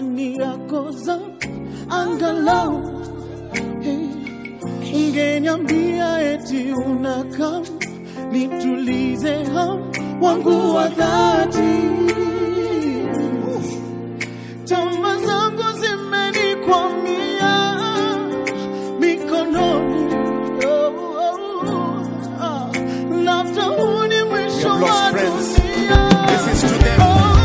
kuwani yako za angalau hey, ungeniambia eti unakam nitulize ham wangu wa dhati tama zangu zimenikwamia mikononi oh, oh, oh, ah. labda huu ni mwisho have lost wa friends. dunia This is to them.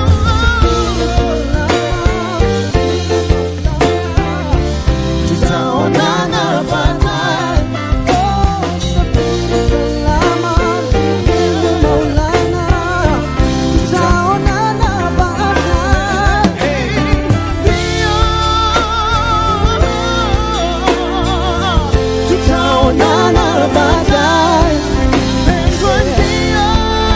tutaonana baadaye. Oh, safiri salama, Maulana. Tutaonana baadaye. Ndio. Tutaonana baadaye. Pendwa, ndio.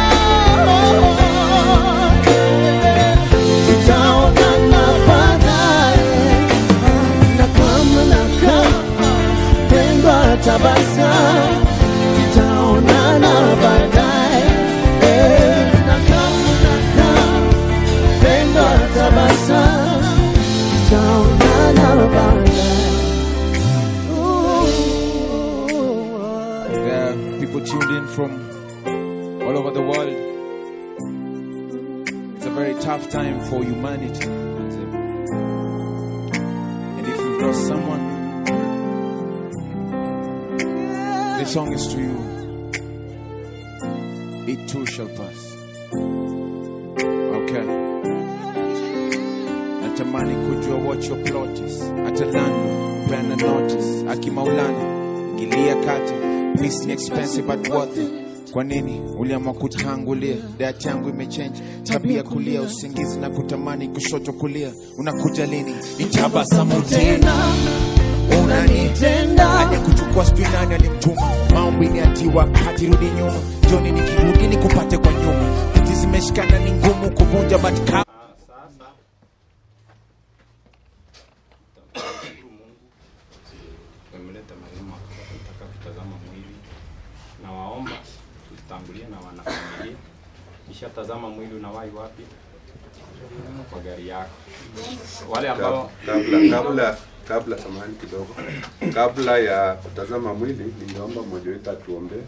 Tutaonana baadaye na kama na kama pendwa tabasamu tutaonana baadaye Eh, na kama na kama pendwa tabasamu tutaonana baadaye Ooh. There are people tuned in from all over the world. It's a very tough time for humanity. And if you've lost someone, this song is to you. It too shall pass. Okay. Natamani kujua what your plot is. Atalani, plan a notice. Akimaulana, ingilia kati. Peace ni expensive but worth it. Kwa nini uliamua kutangulia? Diet yangu imechange, tabia kulia, usingizi na kutamani kushoto kulia. Unakuja lini? Itabasamu tena, unanitenda hadi kuchukua sijui nani alimtuma. Maombi ni ati wakati rudi nyuma, joni nikirudi nikupate kwa nyuma. Hati zimeshikana ni ngumu kuvunja but ka Sasa tunamshukuru Mungu tumeleta marehemu hapa, tunataka kutazama mwili. Nawaomba tutangulie na wanafamilia. Nishatazama mwili unawahi wapi? Kwa gari yako. Wale ambao kabla kabla kabla samahani kidogo kabla ya kutazama mwili ningeomba mmoja wetu atuombee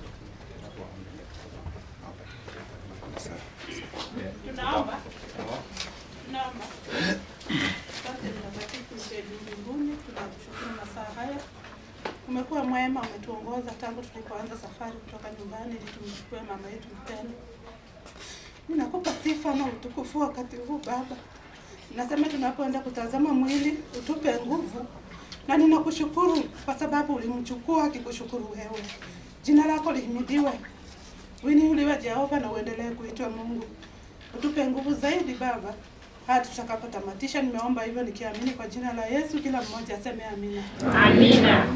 Tunaomba. Tunaomba. Asante mtakatifu msaidizi mbinguni, tunakushukuru masaa haya. Umekuwa mwema, umetuongoza tangu tulipoanza safari kutoka nyumbani ili tumchukue mama yetu mpendwa. Ninakupa sifa na utukufu wakati huu Baba. Nasema tunapoenda kutazama mwili, utupe nguvu, na ninakushukuru kwa sababu ulimchukua akikushukuru wewe. Jina lako lihimidiwe, uinuliwe Jehova, na uendelee kuitwa Mungu. Utupe nguvu zaidi Baba hadi tutakapotamatisha. Nimeomba hivyo nikiamini kwa jina la Yesu, kila mmoja aseme amina. Amina.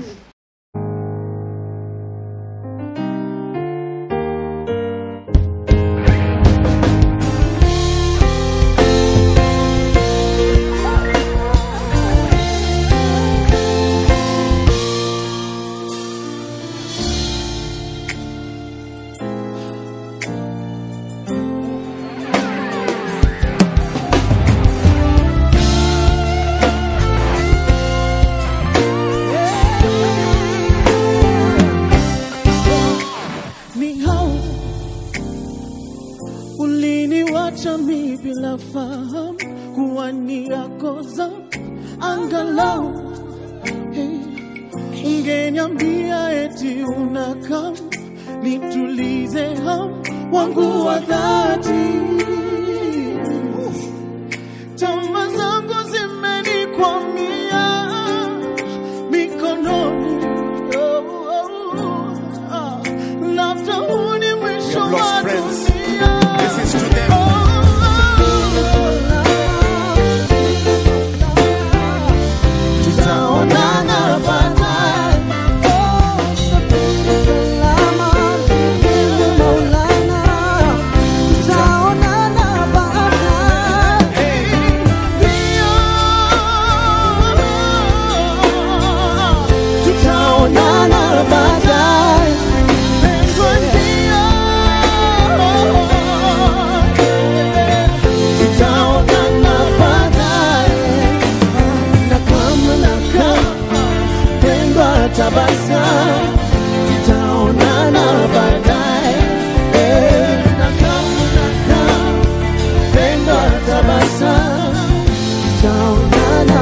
ni hao uliniwacha mi bila fahamu kuwa ni yako za angalau hey, ungeniambia eti unakam nitulize ham wangu wa dhati tama zangu zimenikwamia mikononi oh, oh, oh, ah. labda huu ni mwisho You have lost wa friends. dunia This is to them. tutaonana baadaye. Oh, safiri salama, Maulana. Tutaonana baadaye. Ndio.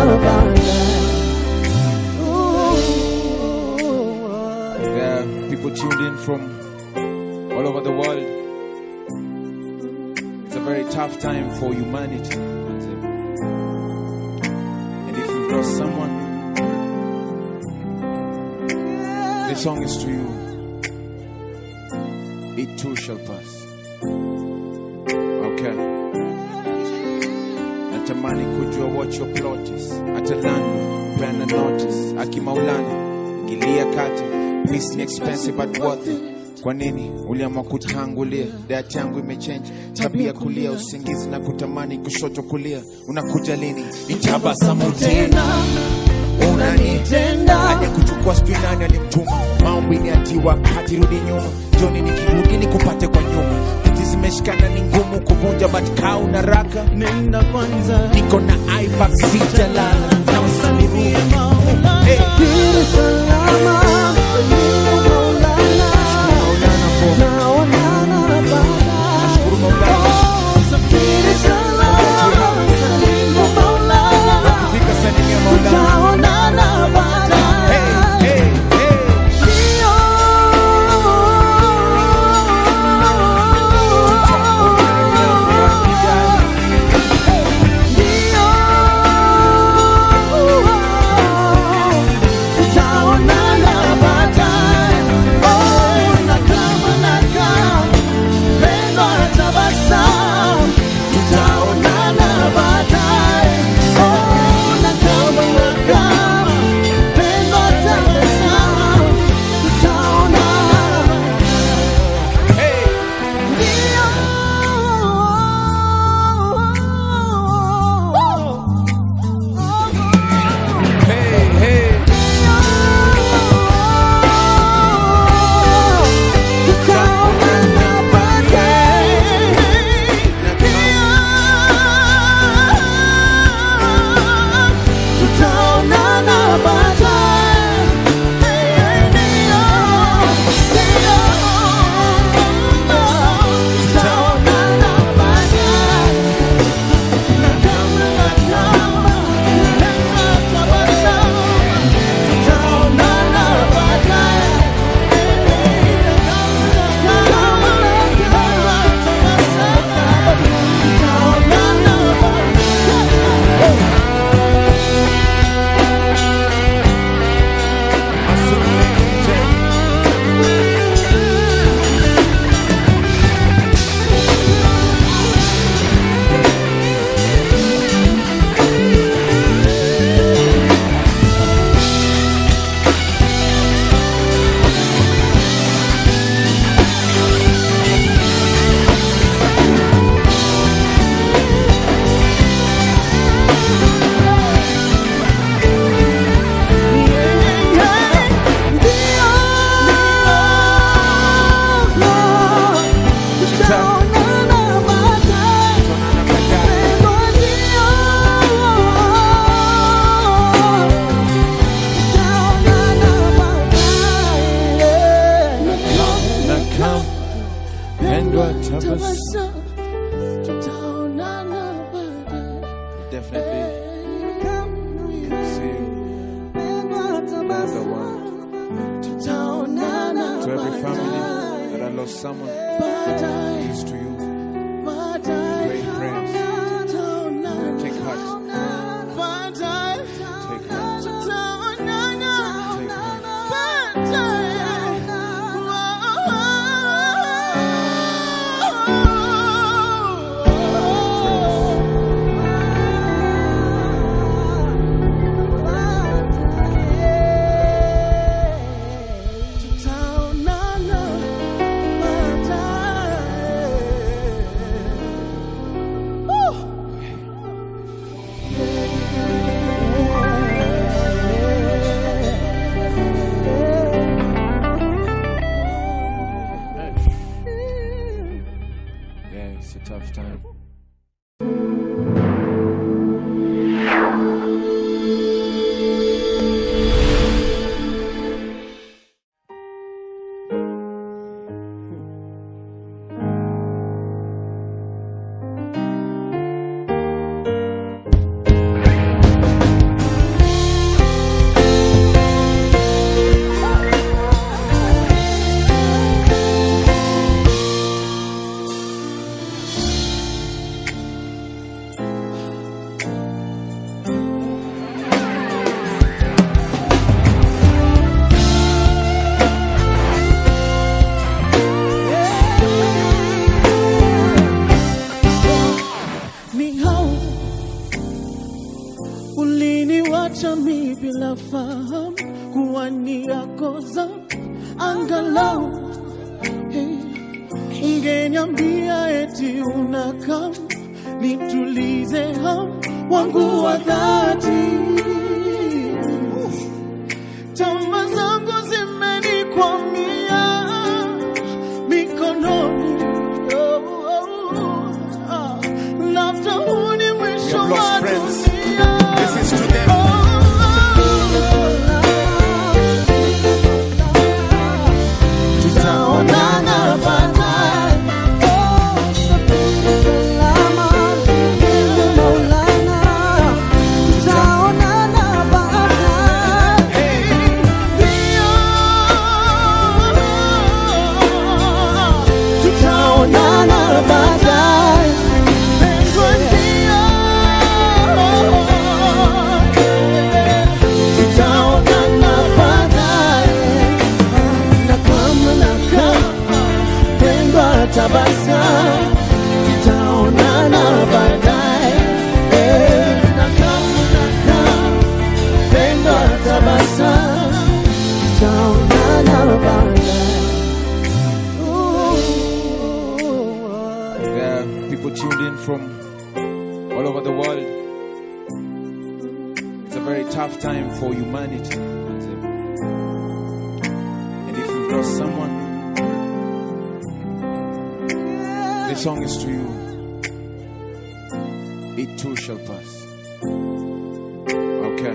There are people tuned in from all over the world. It's a very tough time for humanity. And if you've lost someone, this song is to you. It too shall pass. Okay. Natamani kujua what your plot is. Atalana, peana notice. Akimaulana, ingilia kati. Peace ni expensive but worth it. Kwa nini uliamua kutangulia? Diet yangu imechange, tabia kulia, usingizi na kutamani kushoto kulia. Unakuja lini? Nitabasamu tena unanitenda hadi kuchukua sijui nani alimtuma maombi ni ati wakati rudi nyuma joni nikirudi nikupate kwa nyuma viti zimeshikana ni ngumu kuvunja but kaa una raka Nenda kwanza niko na ibax sijalala na usalimie Maulana Hey. Safiri salama Amina Maulana Maulana for Taonana baadaye Nashukuru Maulana Safiri salama Salimu Maulana fika salimia Maulana Taonana baadaye hey, hey, hey. Ndio. Ndio. Tutaonana baadaye. Oh, na kama na kama pendo atabasamu. Tutaonana baadaye. Oh, na kama na kama pendo atabasamu. Tutaonana Hey. Hey, hey. Tunaonana baadaye. Na kama pendo atabasamu. Definitely see you. Another one. To every family that I lost someone, peace to you. Great prayers. Take heart. Take heart. Take heart. Tutaonana baadaye. uliniwacha mi bila fahamu kuwa ni yako za angalau hey, ungeniambia eti unakam nitulize ham wangu wa dhati tama zangu zimenikwamia mikononi oh, oh, oh, ah. labda huu ni mwisho You have lost wa friends. dunia This is to them. tutaonana baadaye. Oh, safiri salama, Maulana. Tutaonana baadaye. Ndio. Tutaonana baadaye. Pendwa ndio. Tutaonana baadaye na kama na kama pendwa tabasamu tutaonana baadaye Eh, na kama na kama pendwa tabasamu tutaonana baadaye Ooh. There are people tuned in from all over the world. It's a very tough time for humanity. And if you've lost someone, this song is to you. It too shall pass. Okay.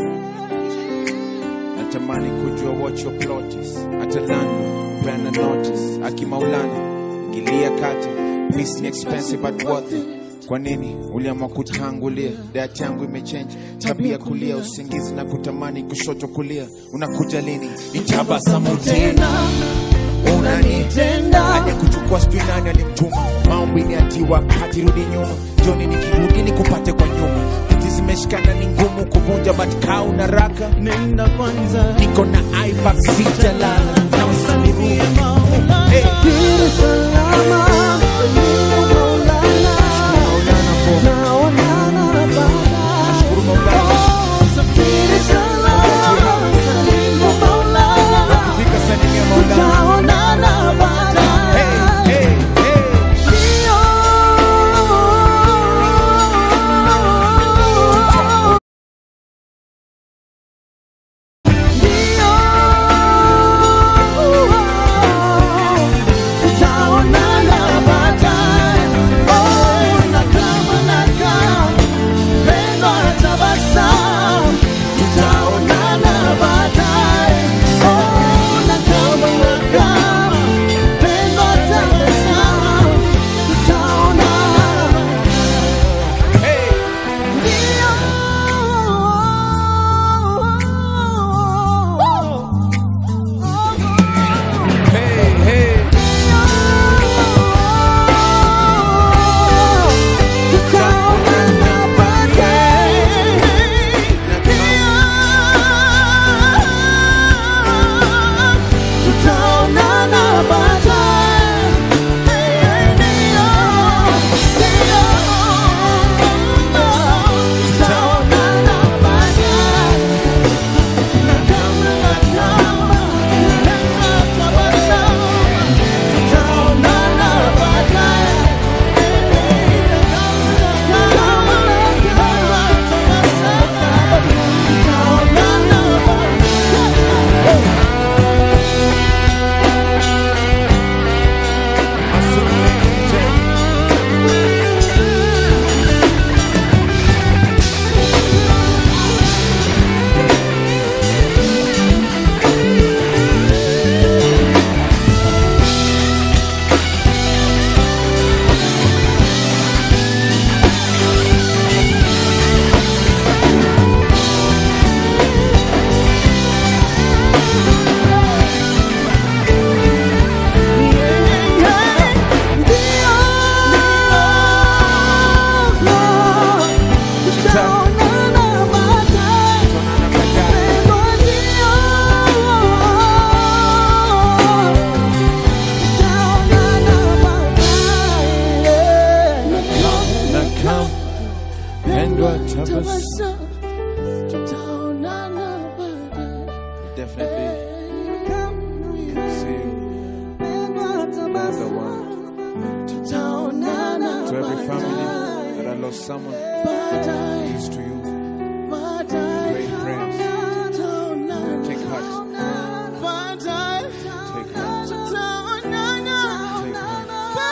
Natamani kujua what your plot is. Atalana, peana notice. Akimaulana, ingilia kati. Peace ni expensive but worth it. Kwa nini uliamua kutangulia? Diet yangu imechange, tabia kulia, usingizi na kutamani kushoto kulia. Unakuja lini? Nitabasamu tena unanitenda hadi kuchukua sijui nani alimtuma maombi ni ati wakati rudi nyuma joni nikirudi nikupate kwa nyuma viti zimeshikana ni ngumu kuvunja but kaa una raka nenda kwanza niko na ibax sijalala na usalimie Maulana. Hey. Safiri salama, Maulana. Maulana for Tutaonana baadaye. Nashukuru Maulana Oh, safiri salama, salimu Maulana. fika salimia Maulana Tutaonana baadaye. hey, hey, hey. Ndio. Ndio. Tutaonana baadaye. Oh, na kama na kama pendo tabasamu. Tutaonana baadaye. Oh, na kama na kama pendo tabasamu. Tutaonana Hey. Hey, hey. Tunaonana baadaye. Na kama pendwa tabasamu tutaonana baadaye. Definitely see you. Another one. Tutaonana To every family baadaye. that I lost someone, Baadaye. peace to you. Baadaye. Great prayers. Tutaonana. Take heart. Baadaye. Take heart. Tutaonana. Take heart.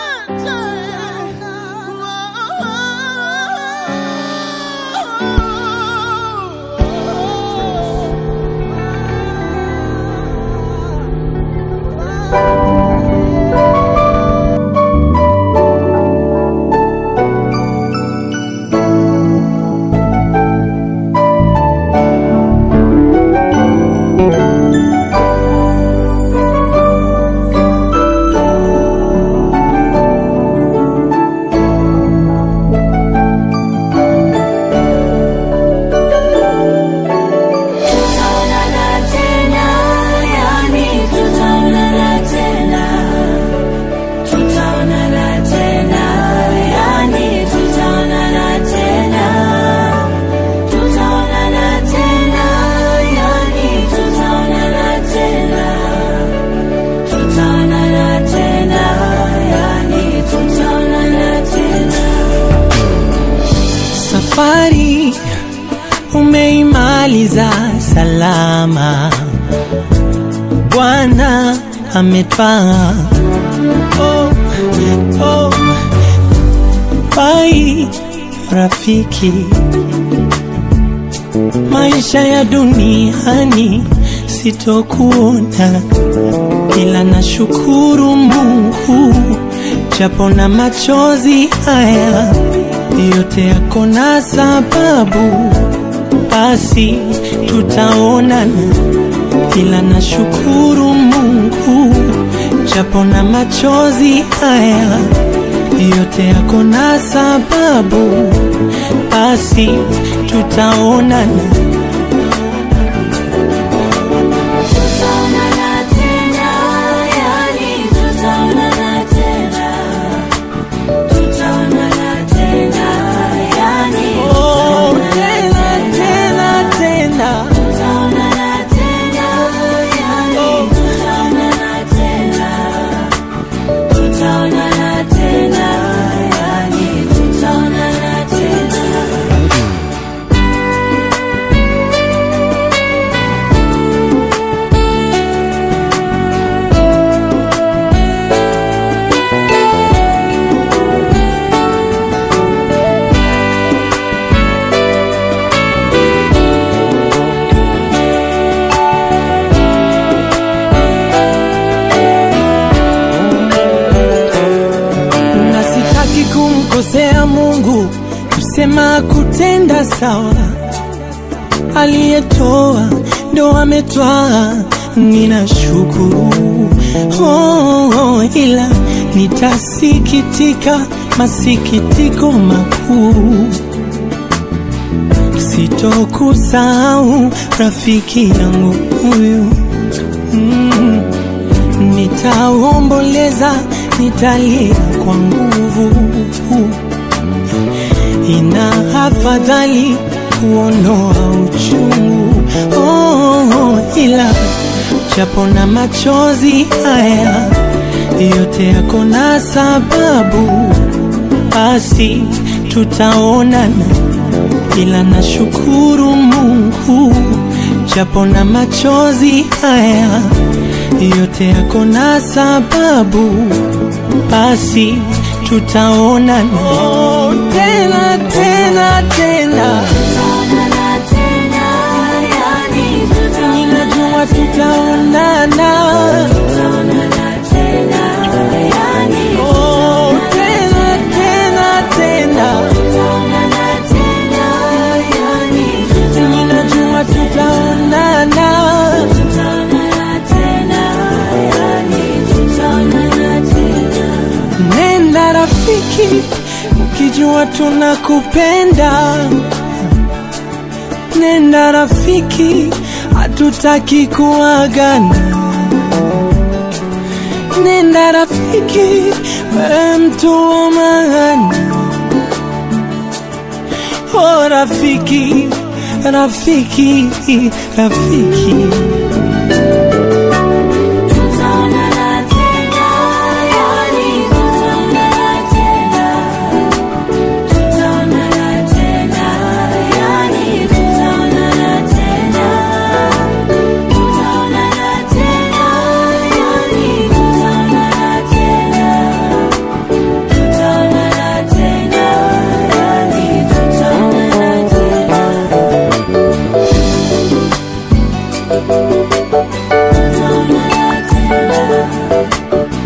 Tutaonana tena, yani tutaonana tena. Tutaonana tena, yani tutaonana tena. Tutaonana tena, yani tutaonana tena. Tutaonana tena, yani tutaonana tena. Safari umeimaliza salama, Bwana ametwaa. Oh, oh, bai rafiki, maisha ya duniani sitokuona, ila nashukuru Mungu japo na machozi haya yote yako na sababu, basi tutaonana, ila nashukuru Mungu japo na machozi haya yote yako na sababu, basi tutaonana. Tutaonana tena, yani tutaonana tena. Tutaonana tena, yani Oh, tena tena tena tutaonana tena, yani tutaonana tena. Tutaonana tena, yani tutaonana tena. na sitaki kumkosea Mungu, kusema kutenda sawa. Aliyetoa ndo ametwaa, ninashukuru oh, oh, ila nitasikitika masikitiko makuu, sitokusahau rafiki yangu huyu mm. Nitaomboleza, nitalia kwa nguvu. Ina afadhali kuondoa uchungu oh, oh, ila japo na machozi haya yote yako na sababu, basi tutaonana, ila nashukuru Mungu japo na machozi haya yote yako na sababu, basi tutaonana oh, tena tena tena, Tutaonana tena, yani ninajua tutaonana tutaonana Tutaonana tena, yani oh, tena tena tena, tutaonana tena, yani ninajua tutaonana. tutaonana tena, yani tutaonana tena. Nenda rafiki, ukijua tunakupenda. Nenda rafiki, hatutaki kuagana. Nenda rafiki, wewe mtu wa maana. Oh rafiki, rafiki rafiki Tutaonana tena, yani tutaonana tena. Tutaonana tena, yani tutaonana tena. Tutaonana tena, yani tutaonana tena. Tutaonana tena, yani tutaonana tena. Tutaonana tena.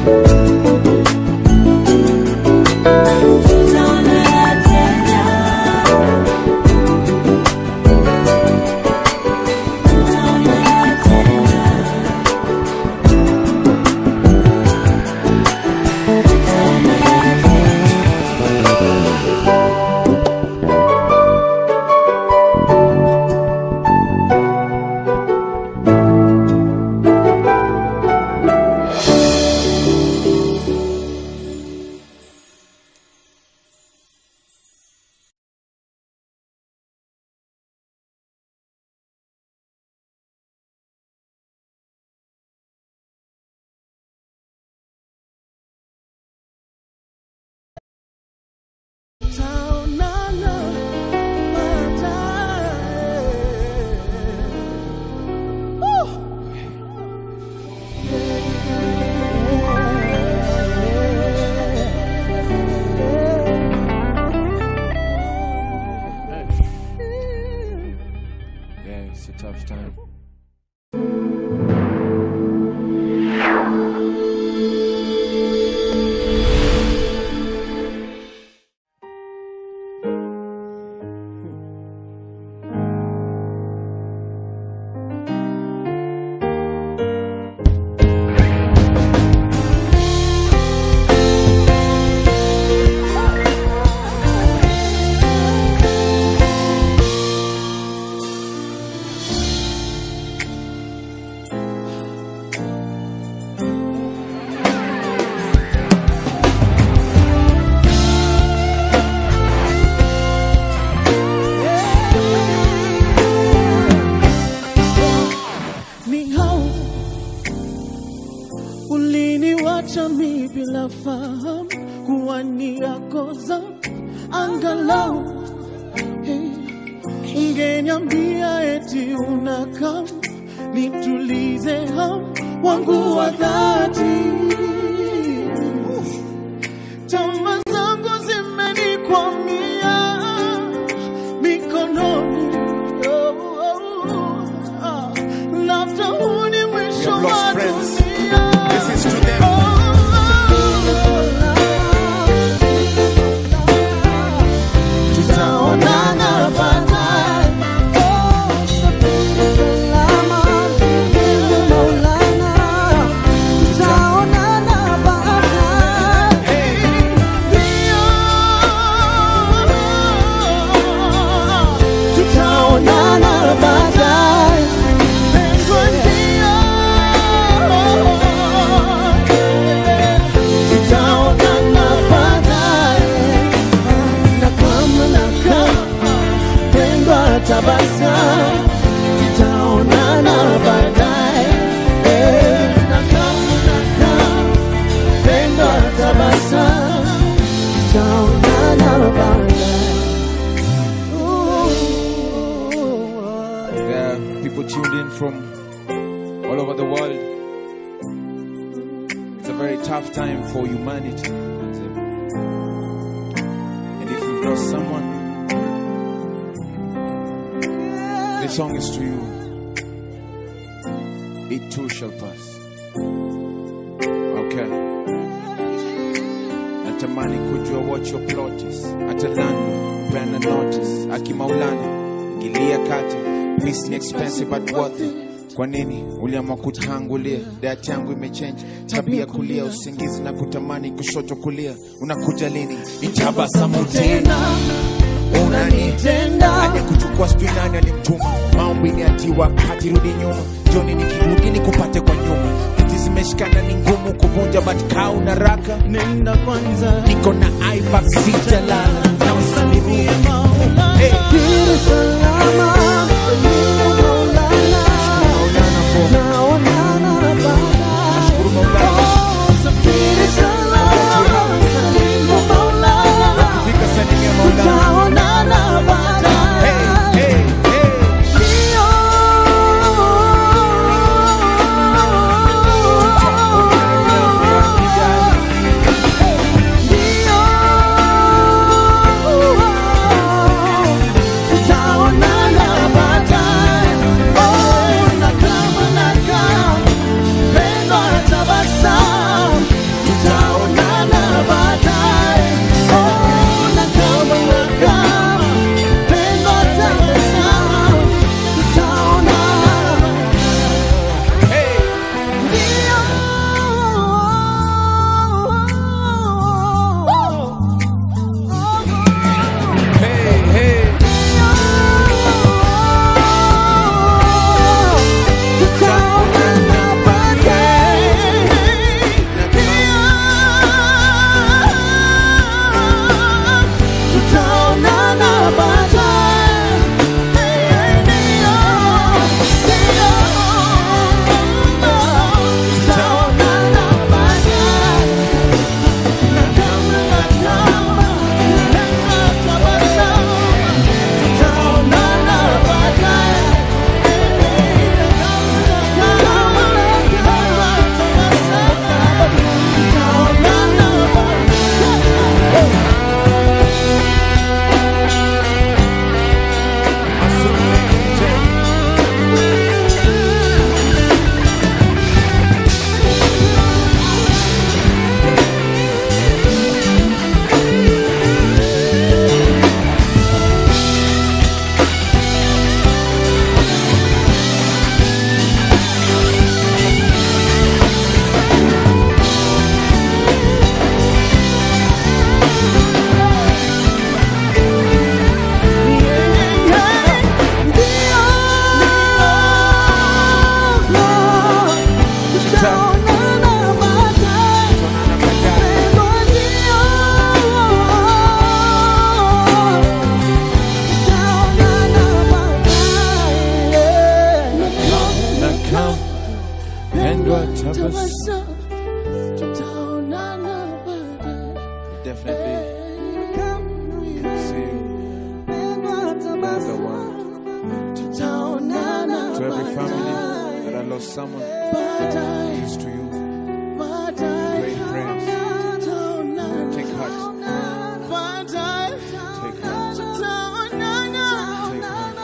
Tutaonana tena. Tutaonana tena. Tutaonana tena. Taonana baadaye. Woo! Yeah, it's a tough time. ni hao uliniwacha mi bila fahamu kuwa ni yako za angalau hey, ungeniambia eti unakam nitulize ham wangu wa dhati tama zangu zimenikwamia mikononi oh, oh, ah, labda huu ni mwisho We have lost wa friends. dunia. This is to them. Tutaonana baadaye. Oh, safiri salama, mbele Maulana. Tutaonana baadaye. Ndio. Tutaonana baadaye. Pendwa ndio. Tutaonana baadaye na kama na kama pendwa tabasamu, tutaonana baadaye. Eh, na kama na kama pendwa tabasamu, tutaonana baadaye. Ooh. There are people tuned in from all over the world. It's a very tough time for humanity. And if you've lost someone, this song is to you. It too shall pass. Okay. Natamani kujua what your plot is. Atalana, peana notice. Akimaulana, ingilia kati. Peace ni expensive but worth it. Kwa nini uliamua kutangulia? Diet yangu imechange, tabia kulia, usingizi na kutamani kushoto kulia. Unakuja lini? Nitabasamu tena Unanitenda. aje kuchukua sijui nani alimtuma maombi ni ati wakati rudi nyuma joni nikirudi nikupate kwa nyuma hiti zimeshikana ni ngumu kuvunja but kaa una raka Nenda kwanza niko na ipac sijalala na usalimie Maulana. Hey. Safiri salama pendwa tabasamu tabasamu, tutaonana baadaye. definitely see another one Tutaonana to every family baadaye. that I lost someone Baadaye, used to you baadaye. great prayers Tutaonana take heart baadaye. take heart Tutaonana take heart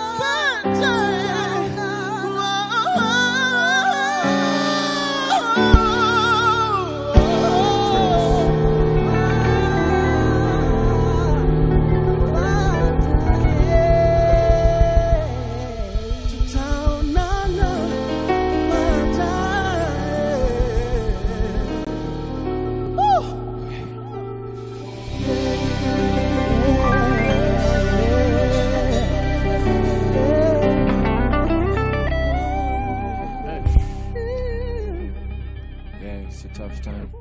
yeah it's a tough time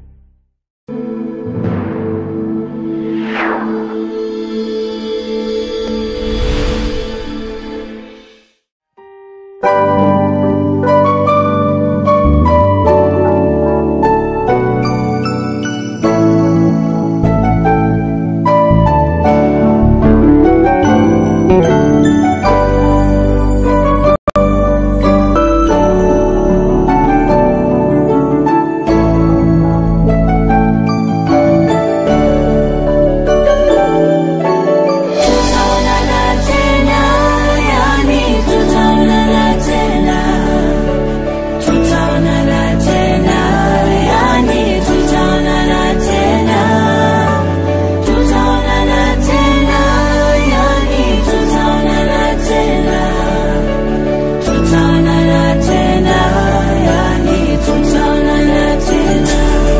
Tutaonana tena, yani tutaonana tena. Tutaonana tena, yani tutaonana tena. Tutaonana tena, yani tutaonana tena. Tutaonana tena, yani tutaonana tena.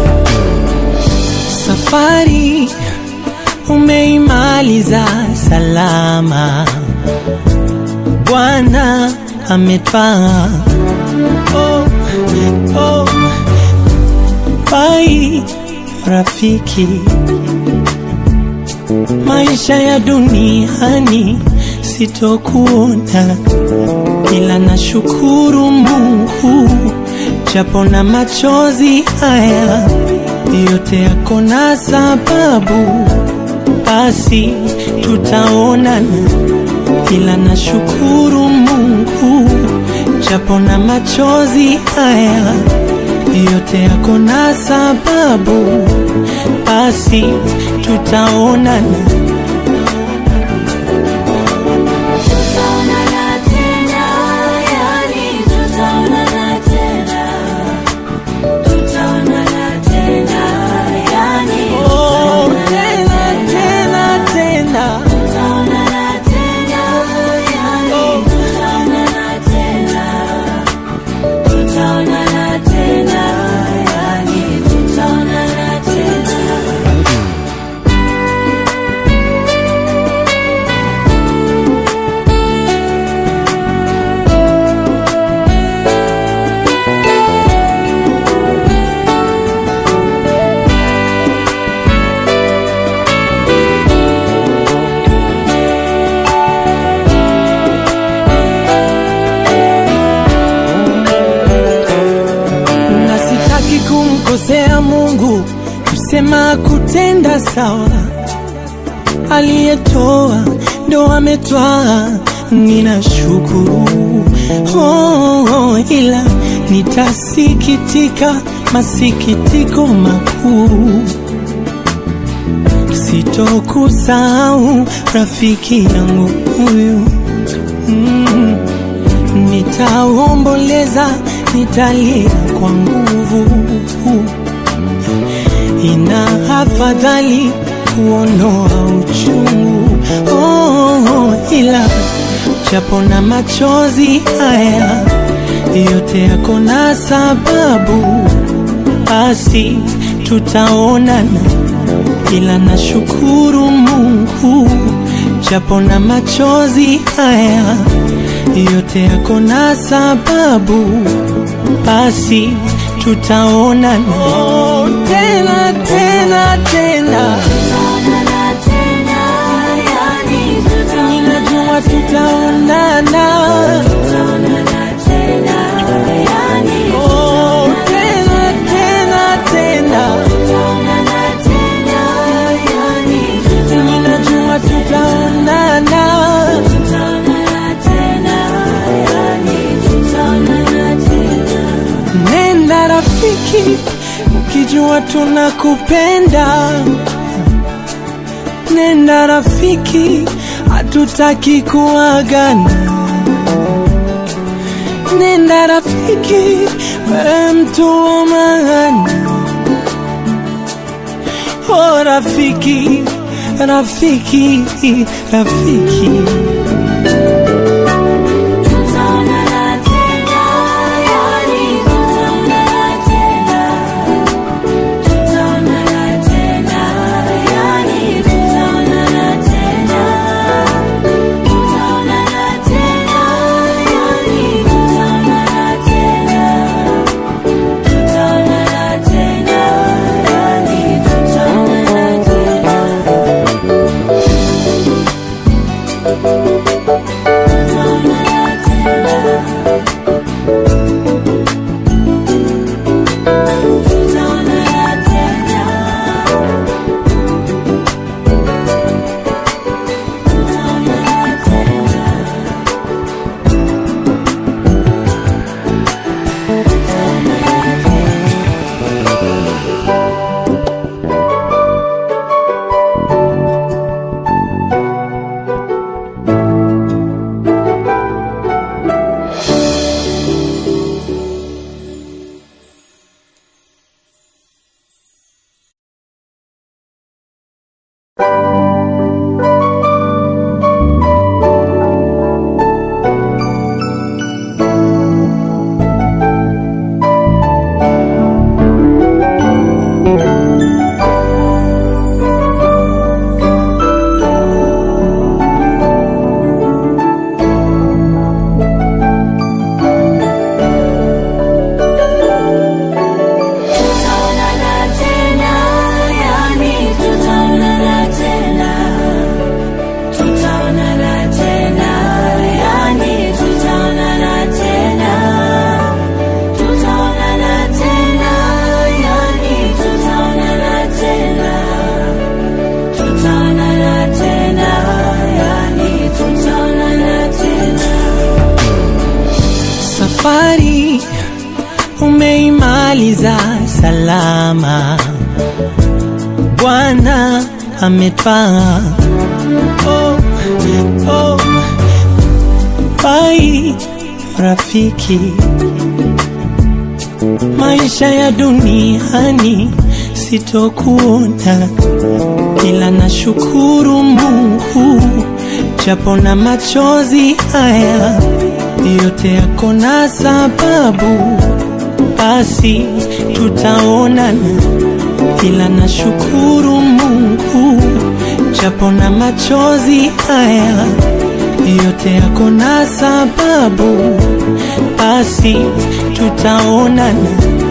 safari umeimaliza salama, Bwana ametwaa. Oh, oh, bai rafiki, maisha ya duniani sitokuona, ila nashukuru Mungu japo na machozi haya yote yako na sababu, basi tutaonana, ila nashukuru Mungu japo na machozi haya yote yako na sababu, basi tutaonana. Tutaonana tena, yani tutaonana tena. Tutaonana tena, yani Oh, tena tena tena tutaonana tena, yani tutaonana tena. Tutaonana tena, yani tutaonana tena. na sitaki kumkosea Mungu, kusema kutenda sawa. Aliyetoa ndo ametwaa, ninashukuru oh, oh, ila nitasikitika masikitiko makuu, sitokusahau rafiki yangu huyu mm. Nitaomboleza, nitalia kwa nguvu. Ina afadhali kuondoa uchungu oh, oh, ila japo na machozi haya yote yako na sababu, basi tutaonana, ila nashukuru Mungu japo na machozi haya yote yako na sababu, basi tutaonana oh, tena tena tena, Tutaonana tena, yani ninajua tutaonana tutaonana Tutaonana tena, yani oh, Nenda rafiki, ukijua tunakupenda. Nenda rafiki, hatutaki kuagana. Nenda rafiki, wewe mtu wa maana. Oh rafiki, rafiki, rafiki. Tutaonana tena, yani tutaonana tena. Tutaonana tena, yani tutaonana tena. Tutaonana tena, yani tutaonana tena. Tutaonana tena, yani tutaonana tena. Tutaonana tena. Tutaonana tena. Tutaonana tena. Tutaonana tena, yani tutaonana tena. Tutaonana tena, yani tutaonana tena. Tutaonana tena, yani tutaonana tena. Tutaonana tena, yani tutaonana tena. Safari umeimaliza salama, Bwana ametwaa. Oh, oh. Bai rafiki, maisha ya duniani sitokuona, ila nashukuru Mungu japo na machozi haya yote yako na sababu, basi tutaonana, ila nashukuru Mungu japo na machozi haya yote yako na sababu, basi tutaonana.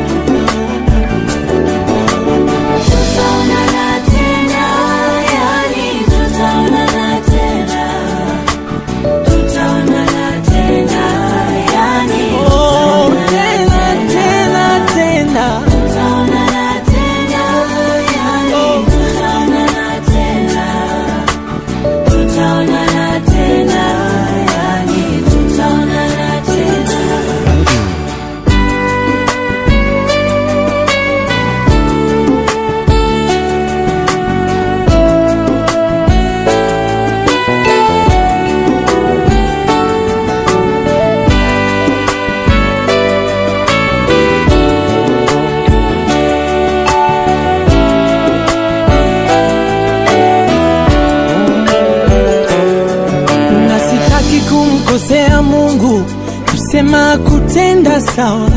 Tutaonana tena, yani tutaonana tena. Tutaonana tena, yani Oh, tena tena tena. tutaonana tena, yani tutaonana tena. Tutaonana tena, yani tutaonana tena. na sitaki kumkosea Mungu, kusema kutenda sawa.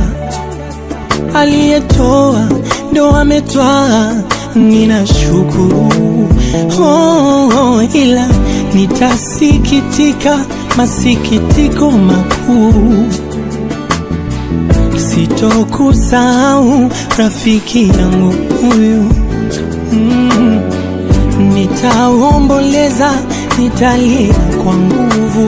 Aliyetoa ndo ametwaa, ninashukuru oh, oh, ila nitasikitika masikitiko makuu, sitokusahau rafiki yangu huyu mm. Nitaomboleza, nitalia kwa nguvu.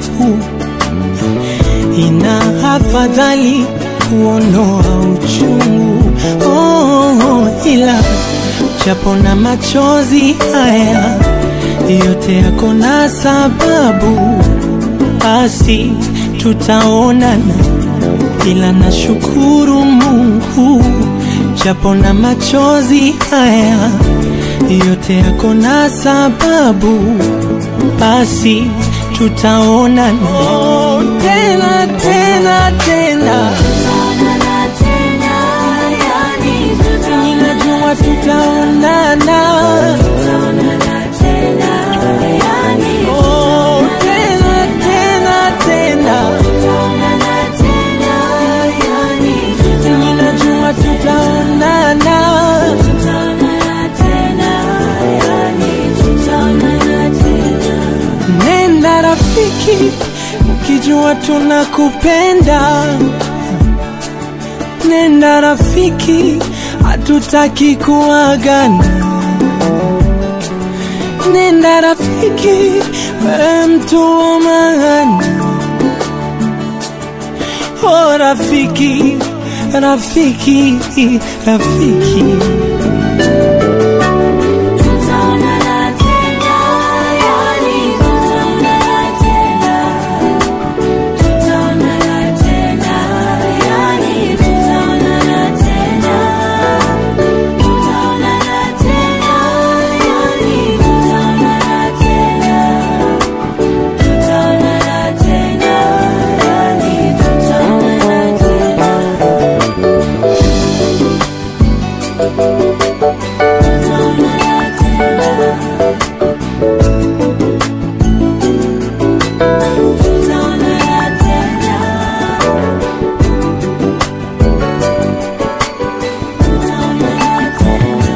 Ina afadhali kuondoa uchungu oh, oh, ila japo na machozi haya yote yako na sababu, basi tutaonana, ila nashukuru Mungu japo na machozi haya yote yako na sababu, basi tutaonana oh, tena tena tena, Tutaonana tena, yani ninajua tutaonana tutaonana Tutaonana tena, yani oh, tena tena tena, tutaonana tena, yani ninajua tutaonana tutaonana tena, yani tutaonana tena. Nenda rafiki, ukijua tunakupenda. Nenda rafiki, hatutaki kuagana. Nenda rafiki, wewe mtu wa maana. Oh rafiki, rafiki, rafiki. Tutaonana tena, yani tutaonana tena. Tutaonana tena, yani tutaonana tena. Tutaonana tena, yani tutaonana tena. Tutaonana tena, yani tutaonana tena. Tutaonana tena. Tutaonana tena. Tutaonana tena.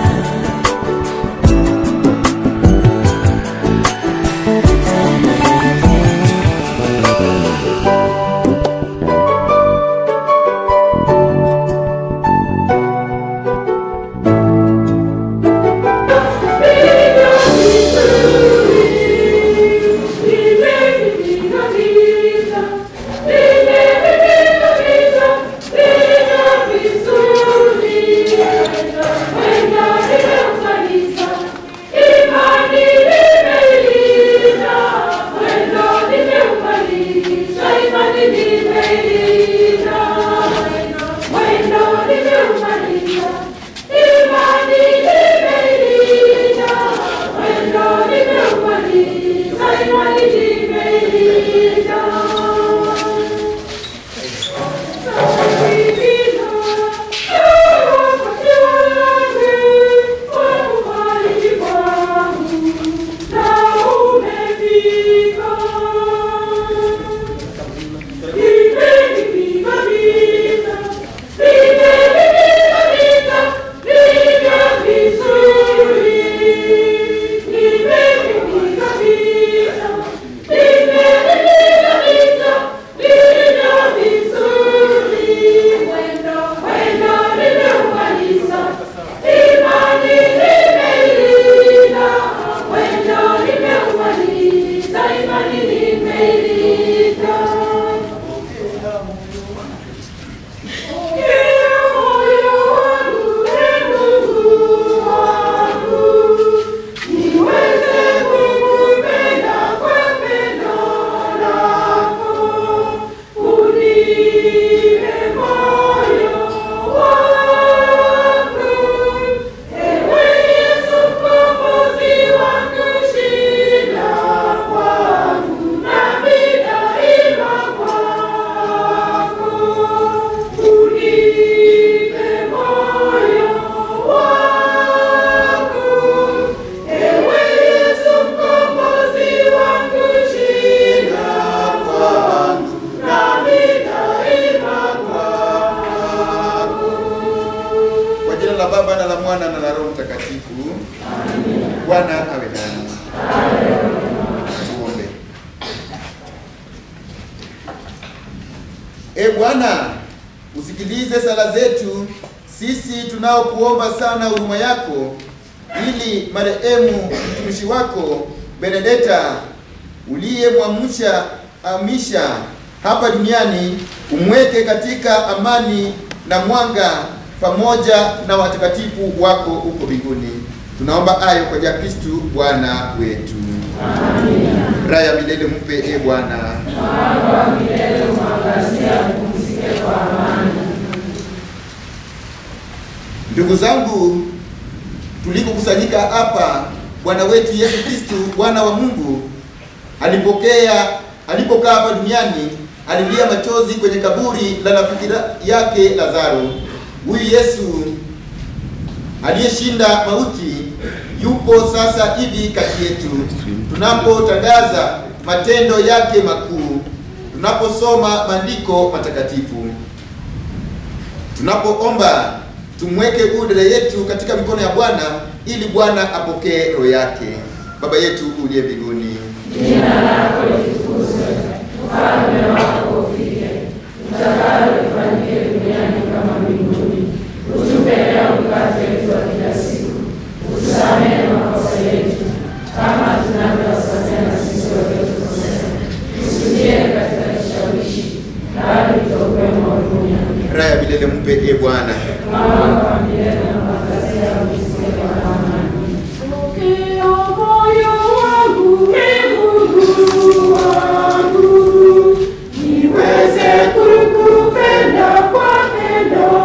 Tutaonana tena. Kwa jina la Baba na la Mwana na la Roho Mtakatifu. Bwana awe nani. Tuombe. E Bwana, usikilize sala zetu sisi tunaokuomba sana huruma yako, ili marehemu mtumishi wako Benedetta uliyemwamsha amisha hapa duniani umweke katika amani na mwanga pamoja na watakatifu wako huko mbinguni. Tunaomba hayo kwa jina la Kristu Bwana wetu. Raha ya milele mpe e Bwana. Mwanga wa milele umwangazie, apumzike kwa amani. Ndugu zangu, tulikokusanyika hapa, Bwana wetu Yesu Kristu, Bwana wa Mungu, alipokea alipokaa hapa duniani, alilia machozi kwenye kaburi la rafiki yake Lazaro. Huyu Yesu aliyeshinda mauti yupo sasa hivi kati yetu, tunapotangaza matendo yake makuu, tunaposoma maandiko matakatifu, tunapoomba tumweke huyu dada yetu katika mikono ya Bwana ili Bwana apokee roho yake. Baba yetu uliye mbinguni, Jina lako litukuzwe, ufalme wako ufike, utakalo lifanyike duniani kama mbinguni. Utupe leo mkate wetu wa kila siku, utusamehe makosa yetu kama tunavyowasamehe na sisi waliotukosea, usitie katika kishawishi, bali utuokoe maovuni. raha ya milele mpe e Bwana. Mama wa milele na makazi yao isiwe kwa amani. Pokea moyo wangu, ee Mungu wangu, niweze kukupenda kwa pendo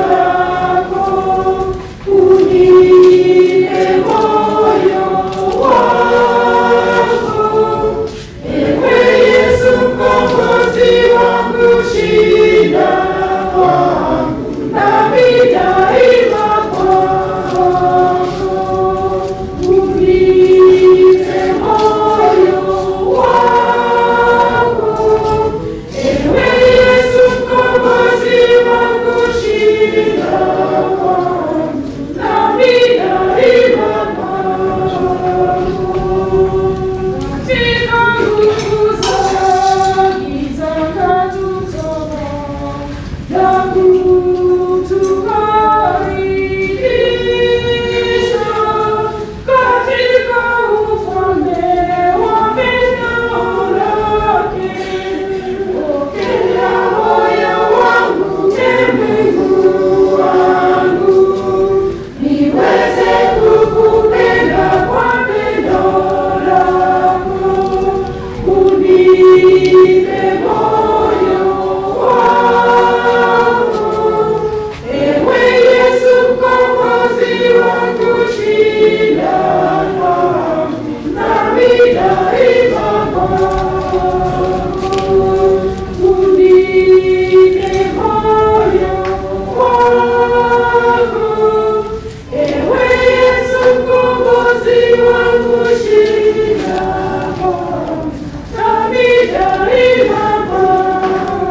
lako. Unipe moyo wangu, ewe Yesu mkombozi wangu, shida wangu nami daima kwako. Unipe moyo wangu, ewe Yesu mkombozi wangu, shida wangu nami daima kwako. Katika nguvu za giza katutoa na kutukaribisha katika ufalme wa pendo lake. Pokea moyo wangu, ee Mungu wangu, niweze kukupenda kwa pendo lako. Unipe moyo wangu, ewe Yesu mkombozi wangu, shida langu nami daima kwako. Unipe moyo wangu, ewe Yesu mkombozi wangu, shida langu nami daima kwako.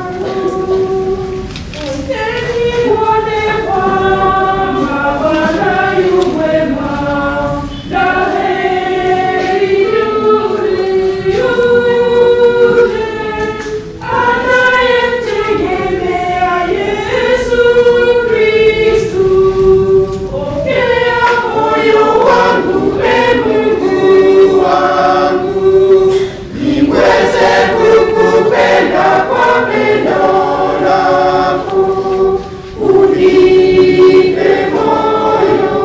Niweze kukupenda kwa pendo lako, unipe moyo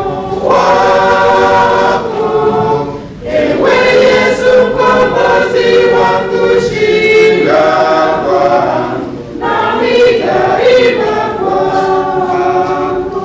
wako, ewe Yesu mkombozi wangu, shida wangu nami daima kwako.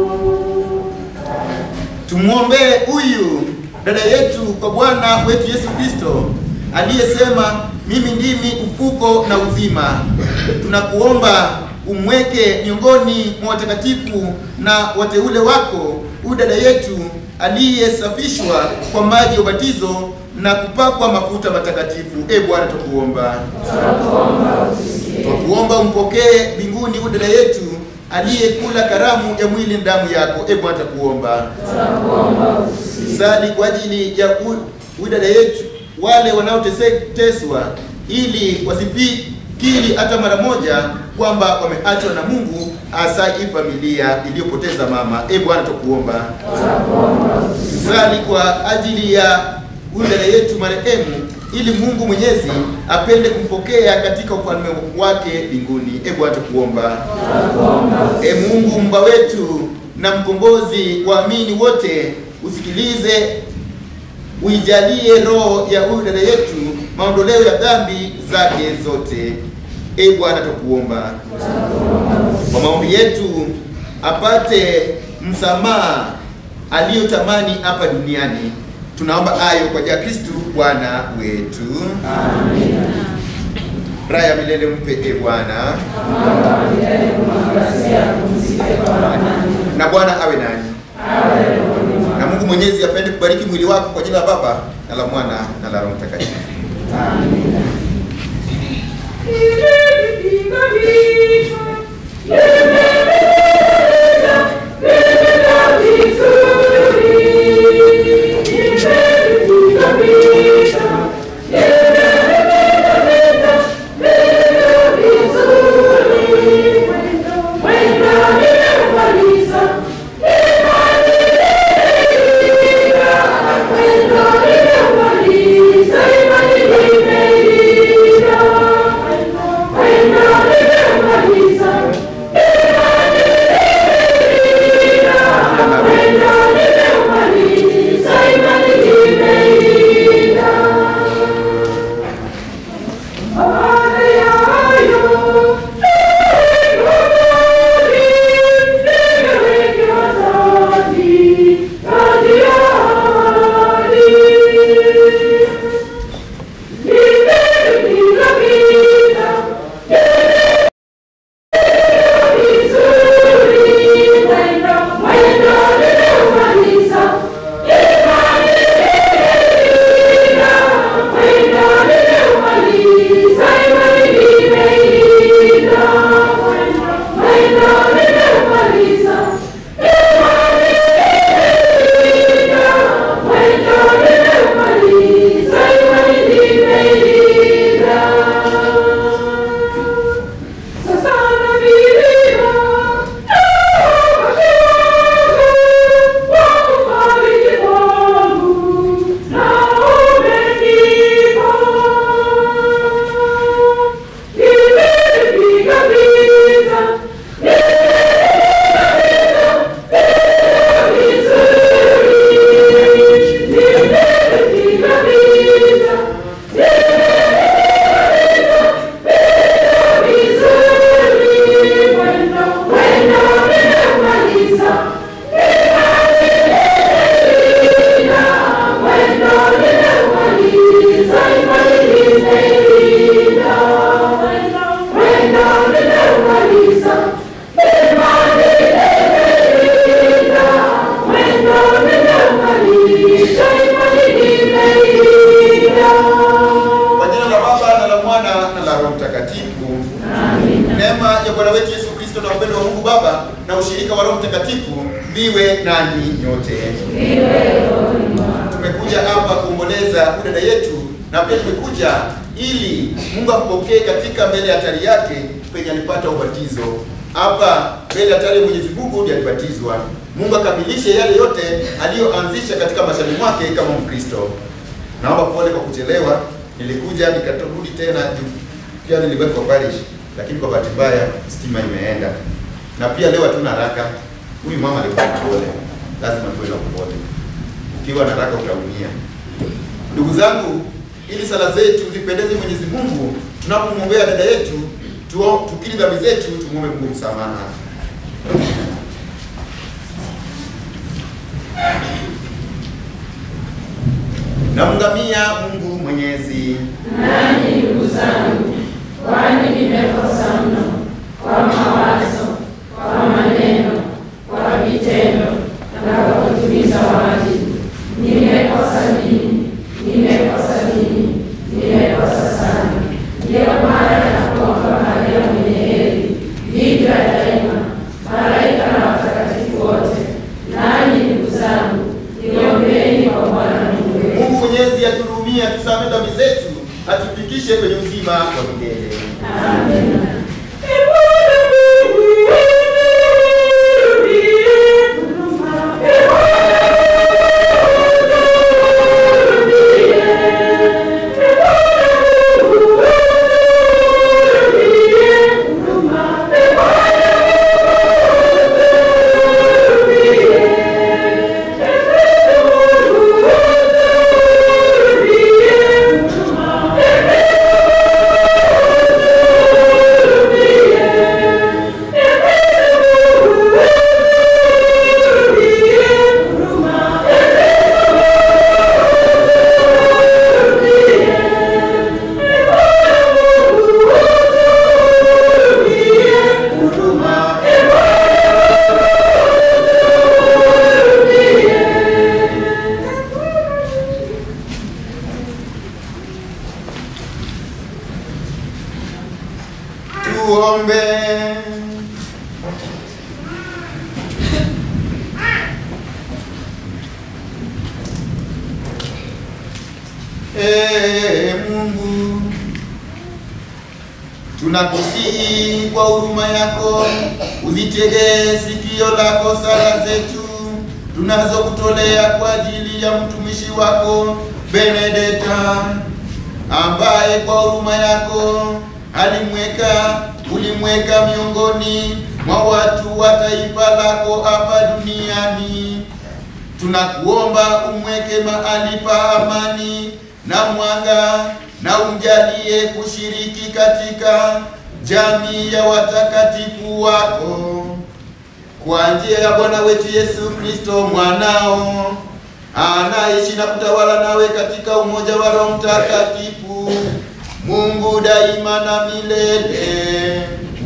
Tumwombee huyu dada yetu kwa Bwana wetu Yesu Kristo aliyesema mimi ndimi ufuko na uzima. Tunakuomba umweke miongoni mwa watakatifu na wateule wako huyu dada yetu aliyesafishwa kwa maji ya ubatizo na kupakwa mafuta matakatifu. E Bwana, tukuomba Twakuomba umpokee mbinguni huyu dada yetu aliyekula karamu ya mwili na damu yako. E Bwana, takuomba sali kwa ajili ya hu- huyu dada yetu, wale wanaoteswa, ili wasifikiri hata mara moja kwamba wameachwa na Mungu, hasa hii familia iliyopoteza mama. E Bwana, takuomba sali kwa ajili ya huyu dada yetu marehemu, ili Mungu Mwenyezi apende kumpokea katika ufalme wake mbinguni. E Bwana, tukuomba. E Mungu mba wetu na mkombozi waamini wote, usikilize uijalie roho ya huyu dada yetu maondoleo ya dhambi zake zote. E Bwana, tukuomba kwa maombi yetu apate msamaha aliyotamani hapa duniani. Tunaomba hayo kwa jina la Kristu Bwana wetu. Raha ya milele mpe e Bwana, na Bwana awe nanyi, na Mungu Mwenyezi apende kubariki mwili wako kwa jina la Baba na la Mwana na la Roho Mtakatifu. Kwa jina la Baba na la Mwana na la Roho Mtakatifu. Neema ya Bwana wetu Yesu Kristo na upendo wa Mungu Baba na ushirika wa Roho Mtakatifu viwe nanyi nyote. Tumekuja hapa kuomboleza dada yetu na pia tumekuja ili Mungu ampokee katika mbele ya altari yake penye alipata ubatizo. Hapa mbele ya altari ya Mwenyezi Mungu ndiye alibatizwa. Mungu akamilishe yale yote aliyoanzisha katika maishani mwake kama Mkristo. Naomba pole kwa kuchelewa. Nilikuja nikatorudi tena juu pia niliwekwa parish, lakini kwa bahati mbaya stima imeenda, na pia leo hatuna haraka. Huyu mama alikuwa mpole, lazima tuwe na upole. Ukiwa na haraka utaumia. Ndugu zangu, ili sala zetu zipendeze Mwenyezi Mungu, tunapomwombea dada yetu, tuo- tukiri dhambi zetu, tumwombe Mungu msamaha. Namngamia Mungu Mwenyezi. Nanyi ndugu zangu, kwani nimekosa mno kwa mawazo, kwa maneno, kwa vitendo na kwa kutimiza wajibu. Nimekosa mimi, nimekosa mimi, nimekosa sana. Ndiyo maana nakuomba Maria mwenye heri, Bikira daima, malaika na watakatifu wote, nanyi ndugu zangu, niombeeni kwa Bwana Mungu wetu. Mungu Mwenyezi atuhurumie, atusamehe dhambi zetu, atufikishe kwenye uzima wa milele. Thank tuombe. Ee Mungu, tunakusihi kwa huruma yako uzitegee sikio lako sala zetu tunazokutolea kwa ajili ya mtumishi wako Benedeta ambaye kwa huruma yako alimweka ulimweka miongoni mwa watu wa taifa lako hapa duniani. Tunakuomba umweke mahali pa amani na mwanga na umjalie kushiriki katika jamii ya watakatifu wako kwa njia ya Bwana wetu Yesu Kristo mwanao anaishi na kutawala nawe katika umoja wa Roho Mtakatifu, Mungu daima na milele.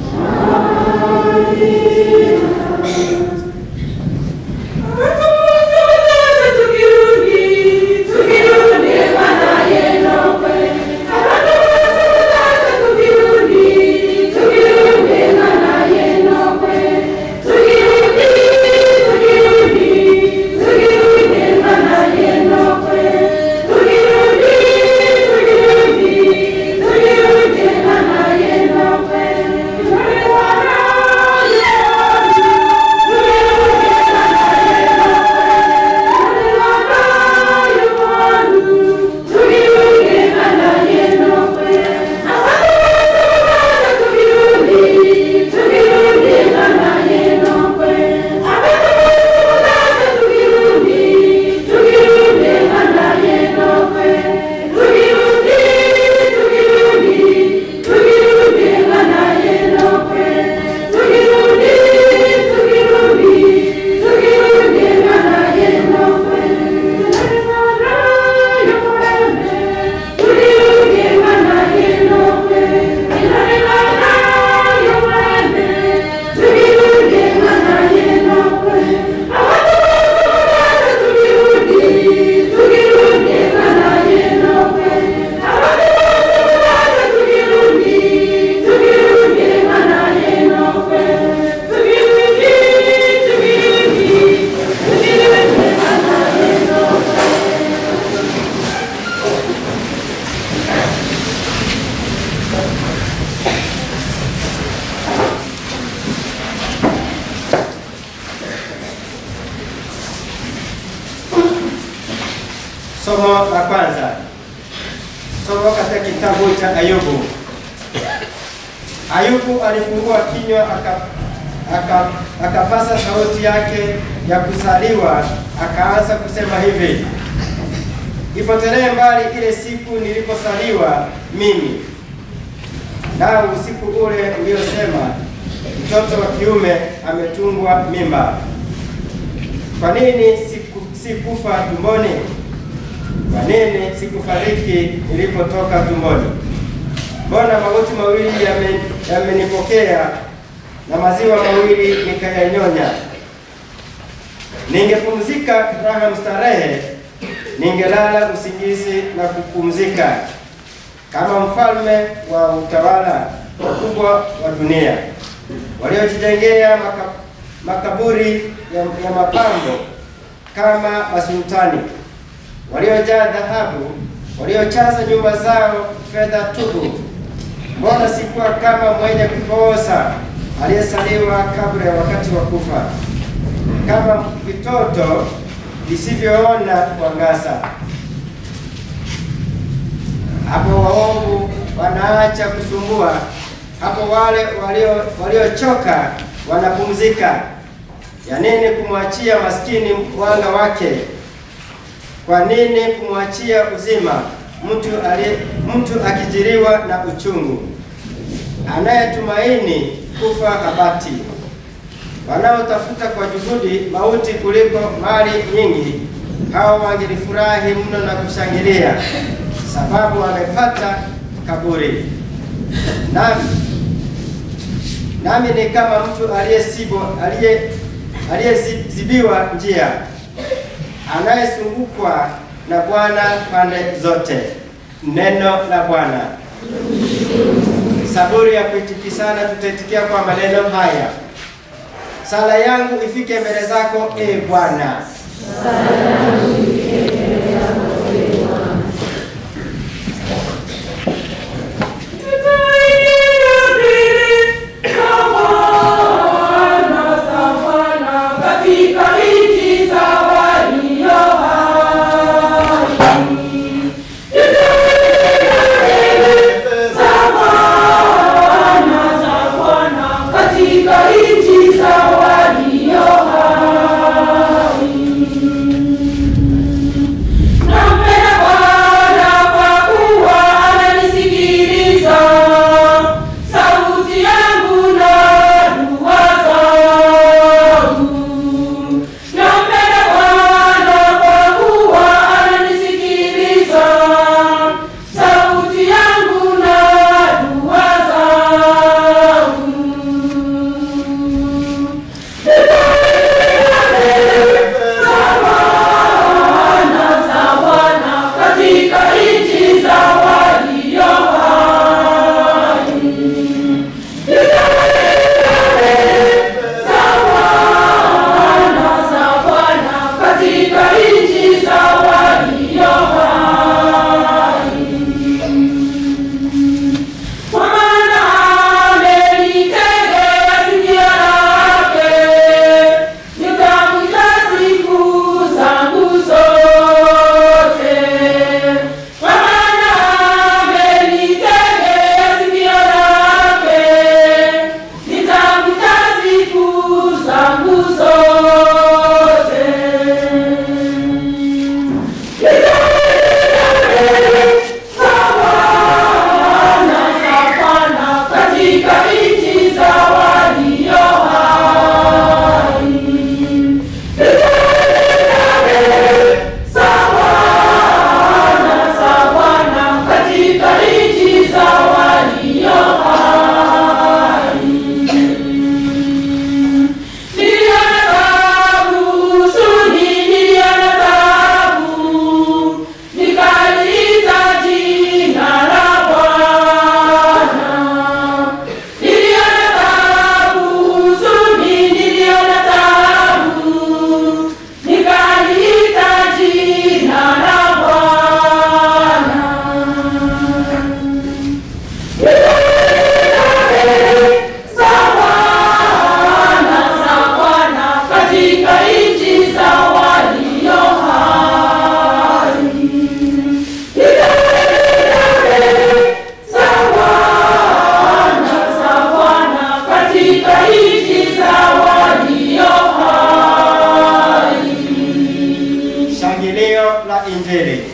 Somo la kwanza. Somo katika kitabu cha Ayubu. Ayubu alifungua kinywa aka, aka, akapasa sauti yake ya kusaliwa, akaanza kusema hivi: ipotelee mbali ile siku niliposaliwa mimi, nao usiku ule uliosema mtoto wa kiume ametungwa mimba. Kwa nini siku, sikufa tumboni? Kwa nini sikufariki nilipotoka tumboni? Mbona mauti mawili yame- yamenipokea na maziwa mawili nikayanyonya? Ningepumzika raha mstarehe, ningelala usingizi na kupumzika, kama mfalme wa utawala wakubwa wa dunia waliojijengea maka, makaburi ya, ya mapambo kama masultani waliojaa dhahabu, waliochaza nyumba zao fedha tupu. Mbona sikuwa kama mwenye kuposa aliyesaliwa kabla ya wakati wa kufa, kama vitoto visivyoona kuangaza? Hapo waovu wanaacha kusumbua, hapo wale walio waliochoka wanapumzika. Ya nini kumwachia maskini mwanga wake? Kwa nini kumwachia uzima mtu aliye mtu akijiriwa na uchungu, anayetumaini kufa habati? Wanaotafuta kwa juhudi mauti kuliko mali nyingi, hao wangelifurahi mno na kushangilia, sababu wamepata kaburi. Nami nami ni kama mtu aliyesibo aliye aliyezibiwa njia anayezungukwa na Bwana pande zote. Neno la Bwana. Saburi ya kuitikisana tutaitikia kwa maneno haya. Sala yangu ifike mbele zako, e Bwana. Katika nchi za walio hai. Katika nchi za walio hai. Nampenda Bwana kwa kuwa ananisikiliza, sauti yangu na dua zangu. Nampenda Bwana kwa kuwa ananisikiliza, sauti yangu na dua zangu. Bwana za Bwana katika nchi za walio hai. Za Bwana za Bwana katika nchi za walio hai. Kwa maana amenitegea sikio lake, nitamwita siku zangu zote. Kwa maana amenitegea sikio lake, nitamwita siku zangu zote. Bwana za Bwana katika nchi za walio hai. Za Bwana za Bwana katika nchi za walio hai. Niliona taabu, huzuni, niliona taabu, nikaliita jina la Bwana. Niliona taabu, huzuni, niliona taabu, nikaliita jina la Bwana. Za Bwana, za Bwana katika nchi za walio hai. Za Bwana, za Bwana katika nchi za walio hai. Shangilio la Injili.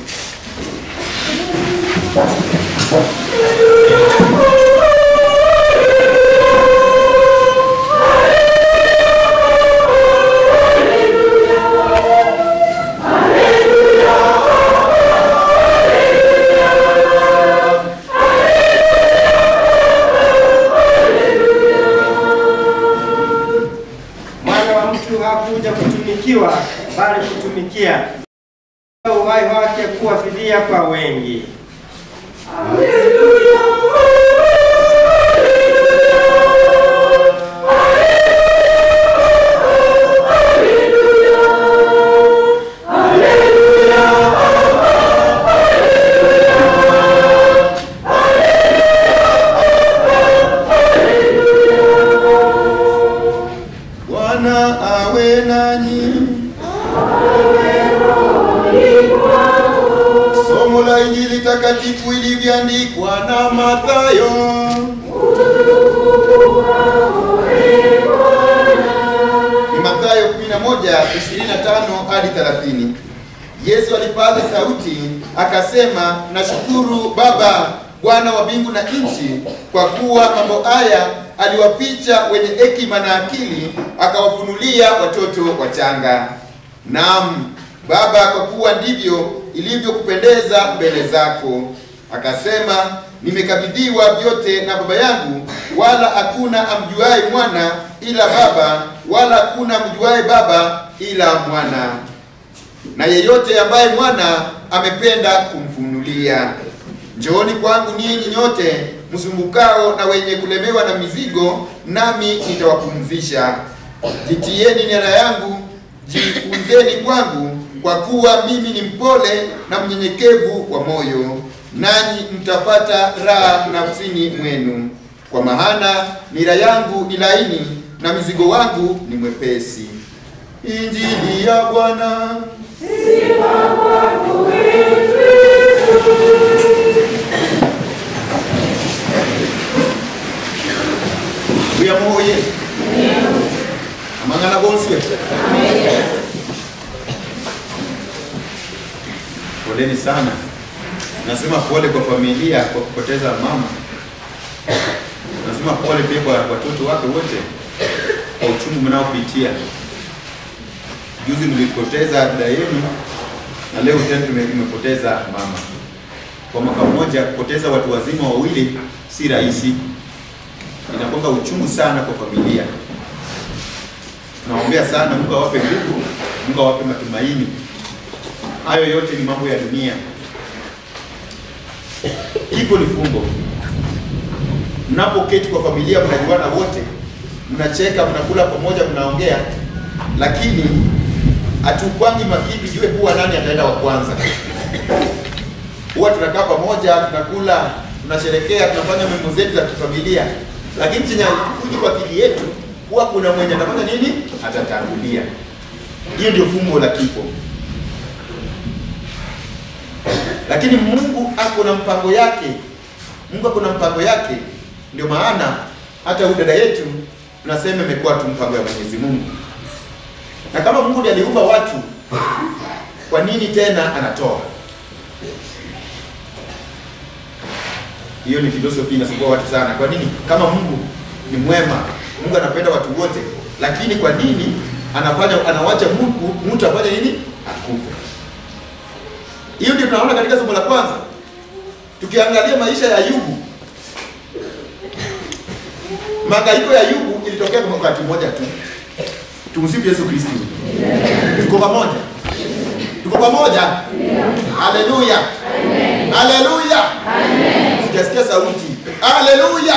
Mwana wa mtu hakuja kutumikiwa, bali kutumikia uhai wake kuwa fidia kwa wengi. Bwana awe nanyi. Somo la Injili takatifu ilivyoandikwa na Mathayo. Ni Mathayo 11, 25 hadi 30. Yesu alipaza sauti akasema, nashukuru Baba, Bwana wa mbingu na nchi, kwa kuwa mambo haya aliwaficha wenye hekima na akili, akawafunulia watoto wachanga. Naam Baba, kwa kuwa ndivyo ilivyokupendeza mbele zako. Akasema, nimekabidhiwa vyote na Baba yangu, wala hakuna amjuaye mwana ila Baba, wala hakuna amjuaye Baba ila mwana na yeyote ambaye mwana amependa kumfunulia. Njooni kwangu ninyi nyote msumbukao na wenye kulemewa na mizigo, nami nitawapumzisha. Jitieni nira yangu, jifunzeni kwangu, kwa kuwa mimi ni mpole na mnyenyekevu wa moyo, nanyi mtapata raha nafsini mwenu. Kwa maana nira yangu ni laini na mzigo wangu ni mwepesi. Injili ya Bwana. uyamoye amang'ana bonse poleni sana nasema pole kwa familia kwa kupoteza mama nasema pole pia kwa watoto wake wote kwa uchungu mnaopitia juzi mlipoteza dada yenu na leo tena tume- tumepoteza mama kwa mwaka mmoja kupoteza watu wazima wawili si rahisi inakuwa uchungu sana kwa familia. Tunaombea sana, Mungu awape nguvu, Mungu awape matumaini. Hayo yote ni mambo ya dunia. Kifo ni fumbo. Mnapoketi kwa familia, mnajuana wote, mnacheka, mnakula pamoja, mnaongea, lakini hatukwangi makini jue kuwa nani ataenda wa kwanza. Huwa tunakaa pamoja, tunakula, tunasherekea, tunafanya mambo zetu za kifamilia, lakini chenye kuji kwa akili yetu huwa kuna mwenye atafanya nini, atatangulia. Hiyo ndio fumbo la kifo. Lakini Mungu ako na mpango yake, Mungu ako na mpango yake. Ndio maana hata huyu dada yetu tunasema imekuwa tu mpango ya Mwenyezi Mungu. Na kama Mungu ndiye aliumba watu, kwa nini tena anatoa? Hiyo ni filosofi inasumbua watu sana. Kwa nini? Kama Mungu ni mwema, Mungu anapenda watu wote, lakini kwa nini anafanya anawacha Mungu mtu afanye nini? Akufe. Hiyo ndio tunaona katika somo la kwanza. Tukiangalia maisha ya Ayubu, Mahangaiko ya Ayubu ilitokea kwa wakati mmoja tu. Tumsifu Yesu Kristo. Tuko pamoja? Tuko pamoja? Haleluya. Haleluya. Sijasikia sauti. Haleluya.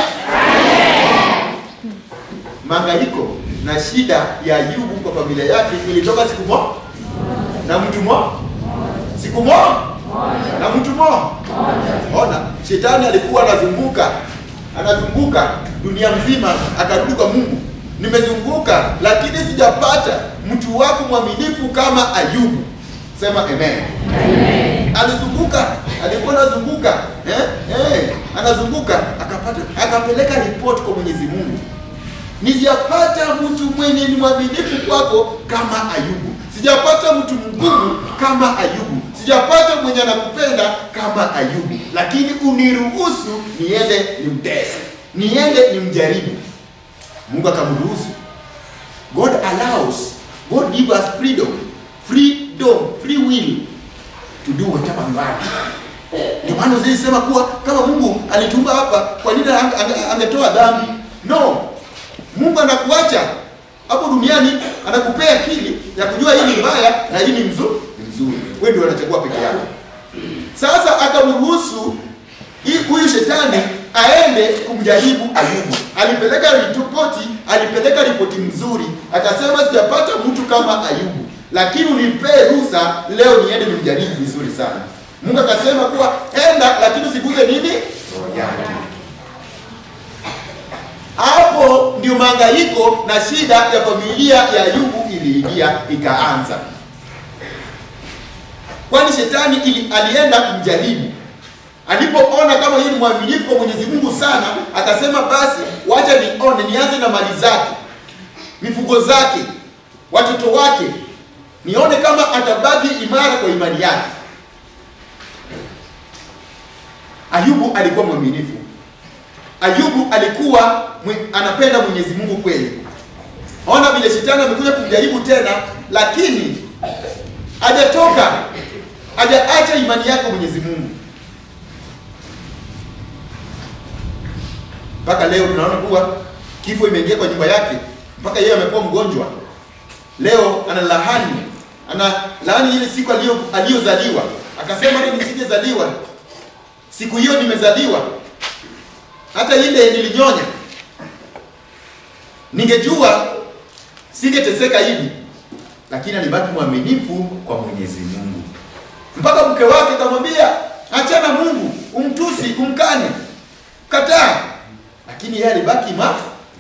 Mahangaiko na shida ya Ayubu kwa familia yake ilitoka siku moja na mtu mmoja. Siku moja na mtu mmoja. Ona, shetani alikuwa anazunguka anazunguka dunia mzima, akarudi kwa Mungu, nimezunguka lakini sijapata mtu wako mwaminifu kama Ayubu. Sema amen. Amen. Alizunguka, alikuwa anazunguka eh? Eh, anazunguka akapata, akapeleka ripoti kwa Mwenyezi Mungu, nijapata mtu mwenye ni mwaminifu kwako kama Ayubu, sijapata mtu mgumu kama Ayubu, sijapata mwenye anakupenda kama Ayubu, lakini uniruhusu niende nimtese, niende nimjaribu. Mungu akamruhusu. God allows, God give us freedom, freedom, free will to do whatever we want. Ndio maana zilisema kuwa kama Mungu alitumba hapa, kwa nini ange- ange- angetoa dhambi? No, Mungu anakuacha hapo duniani, anakupea akili ya kujua hii ni mbaya na hii ni mzuri, ni mzuri. Wewe ndio unachagua peke yako. Sasa akamruhusu hii- huyu shetani aende kumjaribu Ayubu. Alipeleka ripoti, alipeleka ripoti mzuri, akasema sijapata mtu kama Ayubu, lakini unipee ruhusa leo niende nimjaribu vizuri sana. Mungu akasema kuwa enda, lakini usiguze nini roho yake. Hapo ndio mahangaiko na shida ya familia ya Ayubu iliingia ikaanza, kwani shetani ili, alienda kumjaribu. Alipoona kama yeye ni mwaminifu kwa Mwenyezi Mungu sana, akasema basi, wacha nione, nianze na mali zake, mifugo zake, watoto wake, nione kama atabaki imara kwa imani yake. Ayubu alikuwa mwaminifu. Ayubu alikuwa mwe, anapenda Mwenyezi Mungu kweli. Ona vile shetani amekuja kumjaribu tena, lakini hajatoka, hajaacha imani yake kwa Mwenyezi Mungu. Mpaka leo tunaona kuwa kifo imeingia kwa nyumba yake, mpaka yeye amekuwa mgonjwa. Leo ana lahani, ana lahani ile siku aliyo aliyozaliwa, akasema hata nisingezaliwa siku hiyo nimezaliwa hata ile nilinyonya. Ningejua singeteseka hivi, lakini alibaki mwaminifu kwa Mwenyezi Mungu mpaka mke wake akamwambia, achana Mungu, umtusi, umkane, kataa, lakini yeye alibaki ma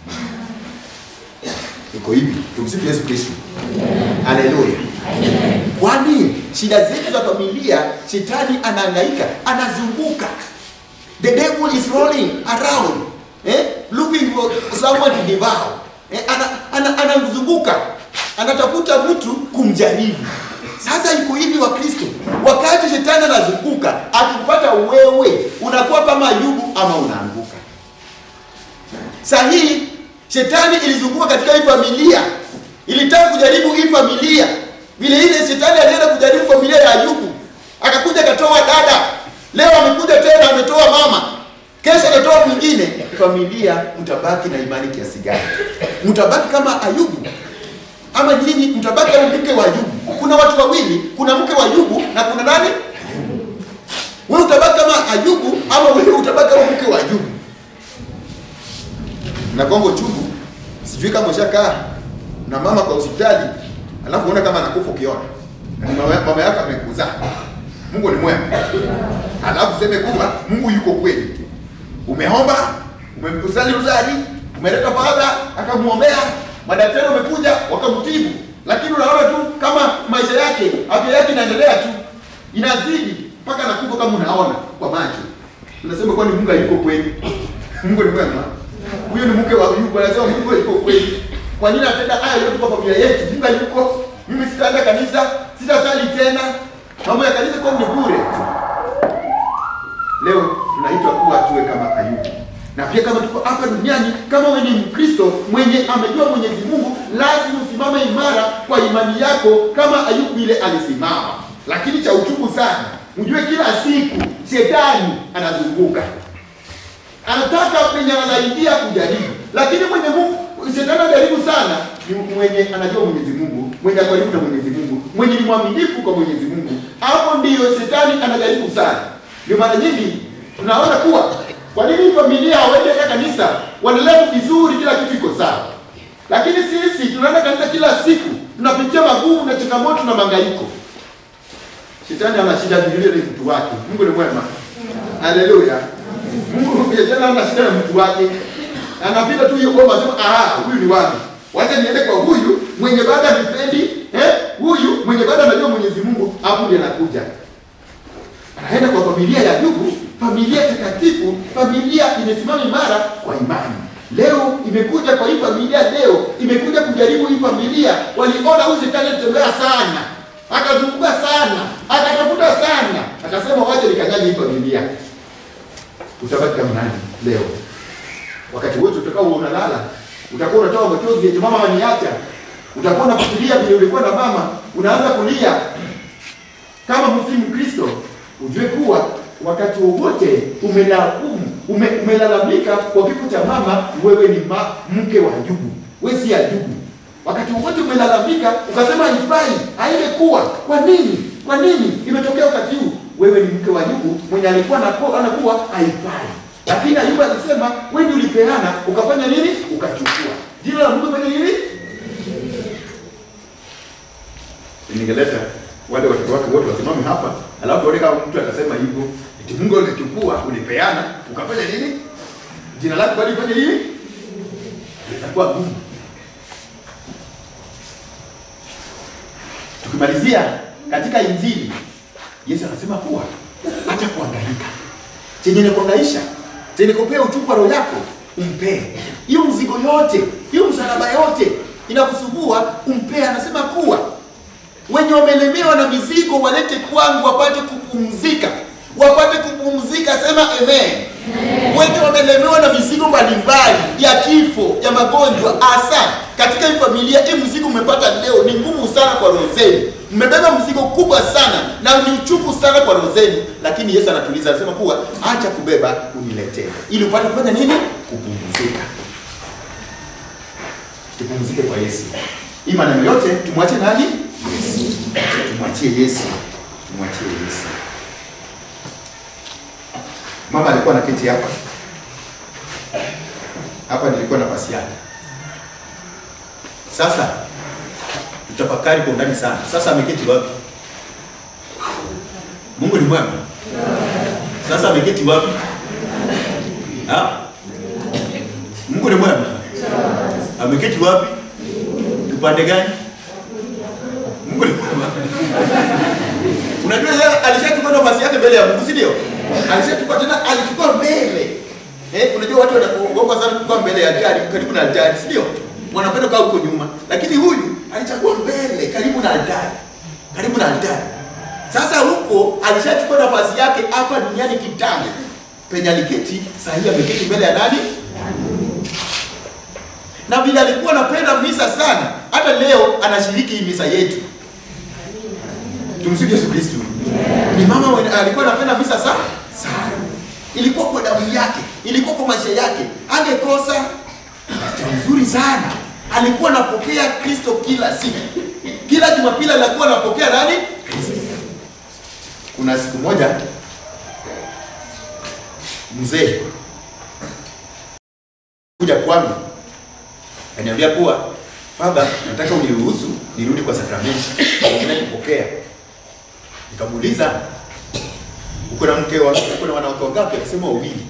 iko hivi. Tumsifu Yesu Kristo, haleluya. Kwani shida zetu za familia, shetani anahangaika, anazunguka. The devil is rolling around eh, looking for someone to devour eh, ana, ana, anamzunguka anatafuta mtu kumjaribu. Sasa iko hivi wa Kristo, wakati shetani anazunguka akipata wewe, unakuwa kama Ayubu ama unaanguka. Saa hii shetani ilizunguka katika hii familia, ilitaka kujaribu hii familia. Vile ile shetani alienda kujaribu familia ya Ayubu, akakuja akatoa dada, leo amekuja tena ametoa mama, kesho atatoa mwingine. Familia mtabaki na imani kiasi gani? Mtabaki kama Ayubu ama nyinyi mtabaki kama mke wa Ayubu? Kuna watu wawili, kuna mke wa Ayubu na kuna nani? Wewe utabaki kama Ayubu ama wewe utabaki kama mke wa Ayubu? na Kongo chungu, sijui kama ushakaa na mama kwa hospitali, alafu unaona kama anakufa ukiona na ni mama, mama yako amekuzaa. Mungu ni mwema, alafu useme kuwa Mungu yuko kweli. Umeomba, umemsali uzari, umeleta fadha akamuombea, madaktari wamekuja wakamtibu, lakini unaona tu kama maisha yake, afya yake inaendelea tu, inazidi mpaka anakufa kama unaona kwa macho. Unasema kwani Mungu hayuko kweli? Mungu ni mwema huyo ni mke wa Ayubu, anasema Mungu yuko kweli. Kwa nini anatenda haya yote kwa familia yetu? Mungu yuko, mimi sitaenda kanisa, sitasali tena, mambo ya kanisa kwa ni bure. Leo tunaitwa kuwa tuwe kama Ayubu, na pia kama tuko hapa duniani, kama wewe ni Mkristo mwenye amejua Mwenyezi Mungu, lazima usimame imara kwa imani yako kama Ayubu ile alisimama. Lakini cha uchungu sana, mjue kila siku shetani anazunguka anataka penye anaingia kujaribu, lakini mwenye Mungu shetani anajaribu sana ni mwenye anajua Mwenyezi Mungu, mwenye ako karibu na Mwenyezi Mungu, mwenye ni mwaminifu kwa Mwenyezi Mungu. Hapo ndiyo shetani anajaribu sana. Ndio mara nyingi tunaona kuwa kwa nini familia hawaende kanisa, wanaelewa vizuri, kila kitu iko sawa, lakini sisi tunaenda kanisa kila siku, tunapitia magumu na changamoto na mangaiko. Shetani ana shida vile ni mtu wake. Mungu ni mwema. Haleluya. Mungu pia tena ana shida na mtu wake. Anapita tu hiyo bomba sema ah huyu ni wapi? Wacha niende kwa huyu mwenye baada nipendi, eh? Huyu mwenye baada anajua Mwenyezi Mungu hapo ndiye anakuja. Anaenda kwa familia ya Ayubu, familia takatifu, familia imesimama imara kwa imani. Leo imekuja kwa hii familia leo, imekuja kujaribu hii familia. Waliona huyu shetani anatembea sana, akazunguka sana, akatafuta sana, akasema wacha nikanyage hii familia utabaki kama nani leo? Wakati wote utakao unalala, utakuwa unatoa machozi eti mama ameniacha. Utakuwa unafikiria vile ulikuwa na mama, unaanza kulia. Kama msi Mkristo, ujue kuwa wakati wowote umelaumu, ume, umelalamika kwa kifo cha mama, wewe ni ma, mke wa Ayubu, wewe si Ayubu. Wakati wowote umelalamika ukasema haifai, haingekuwa. Kwa nini? Kwa nini imetokea wakati huu? wewe ni mke wa Ayubu mwenye alikuwa anakuwa anakuwa haifai. Lakini Ayubu alisema wewe ndio ulipeana, ukafanya nini? Ukachukua. Jina la Mungu fanya nini? Ningeleta wale watoto wake wote wasimame hapa, alafu tuone kama mtu atasema hivyo, eti Mungu alichukua, ulipeana, ukafanya nini? Jina lako bali fanya nini? Itakuwa gumu. Tukimalizia katika Injili Yesu anasema kuwa hata kuangaika chenye nikuangaisha chenye kupea uchungu wa roho yako umpee. Hiyo mzigo yote, hiyo msalaba yote inakusumbua umpee. Anasema kuwa wenye wamelemewa na mizigo walete kwangu wapate kupumzika, wapate kupumzika. Sema amen. Wenye wamelemewa na mizigo mbalimbali ya kifo, ya magonjwa, hasa katika hii familia, hii mzigo umepata leo ni ngumu sana kwa roho zenu mmebeba mzigo kubwa sana na ni uchungu sana kwa roho zenu, lakini Yesu anatuliza, anasema kuwa acha kubeba, uniletee, ili upate kufanya nini? Kupumzika. Tupumzike kwa Yesu. Hii maneno yote tumwachie nani? Yesu. Tumwachie Yesu, tumwachie Yesu. Mama alikuwa anaketi hapa, hapa nilikuwa nafasi yake. Sasa tutafakari kwa undani sana. Sasa ameketi wapi? Mungu ni mwema. Sasa ameketi wapi? Ha? Mungu ni mwema. Ameketi wapi? Upande gani? Mungu ni mwema. Unajua yeye alishachukua nafasi yake mbele ya Mungu, si ndio? Alishachukua tena, alichukua mbele. Eh, unajua watu wanaogopa sana kukaa mbele ya altari, karibu na altari, si ndio? Wanapenda kukaa huko nyuma, lakini huyu alichagua mbele, karibu na altari, karibu na altari. Sasa huko alishachukua nafasi yake hapa duniani kitambo, penye aliketi, saa hii ameketi mbele ya nani? Na vile alikuwa anapenda misa sana, hata leo anashiriki hii misa yetu. Tumsifu Yesu Kristo. Ni mama mwenye alikuwa anapenda misa sana sana. Ilikuwa kwa damu yake, ilikuwa kwa maisha yake. Angekosa jambo nzuri sana. Alikuwa anapokea Kristo kila siku. Kila Jumapili alikuwa anapokea nani? Kristo. Kuna siku moja mzee kuja kwangu Ananiambia kuwa Father, nataka uniruhusu nirudi kwa sakramenti. Naenda kupokea. Nikamuuliza uko na mke wa uko na wanawake wangapi? Akasema wawili.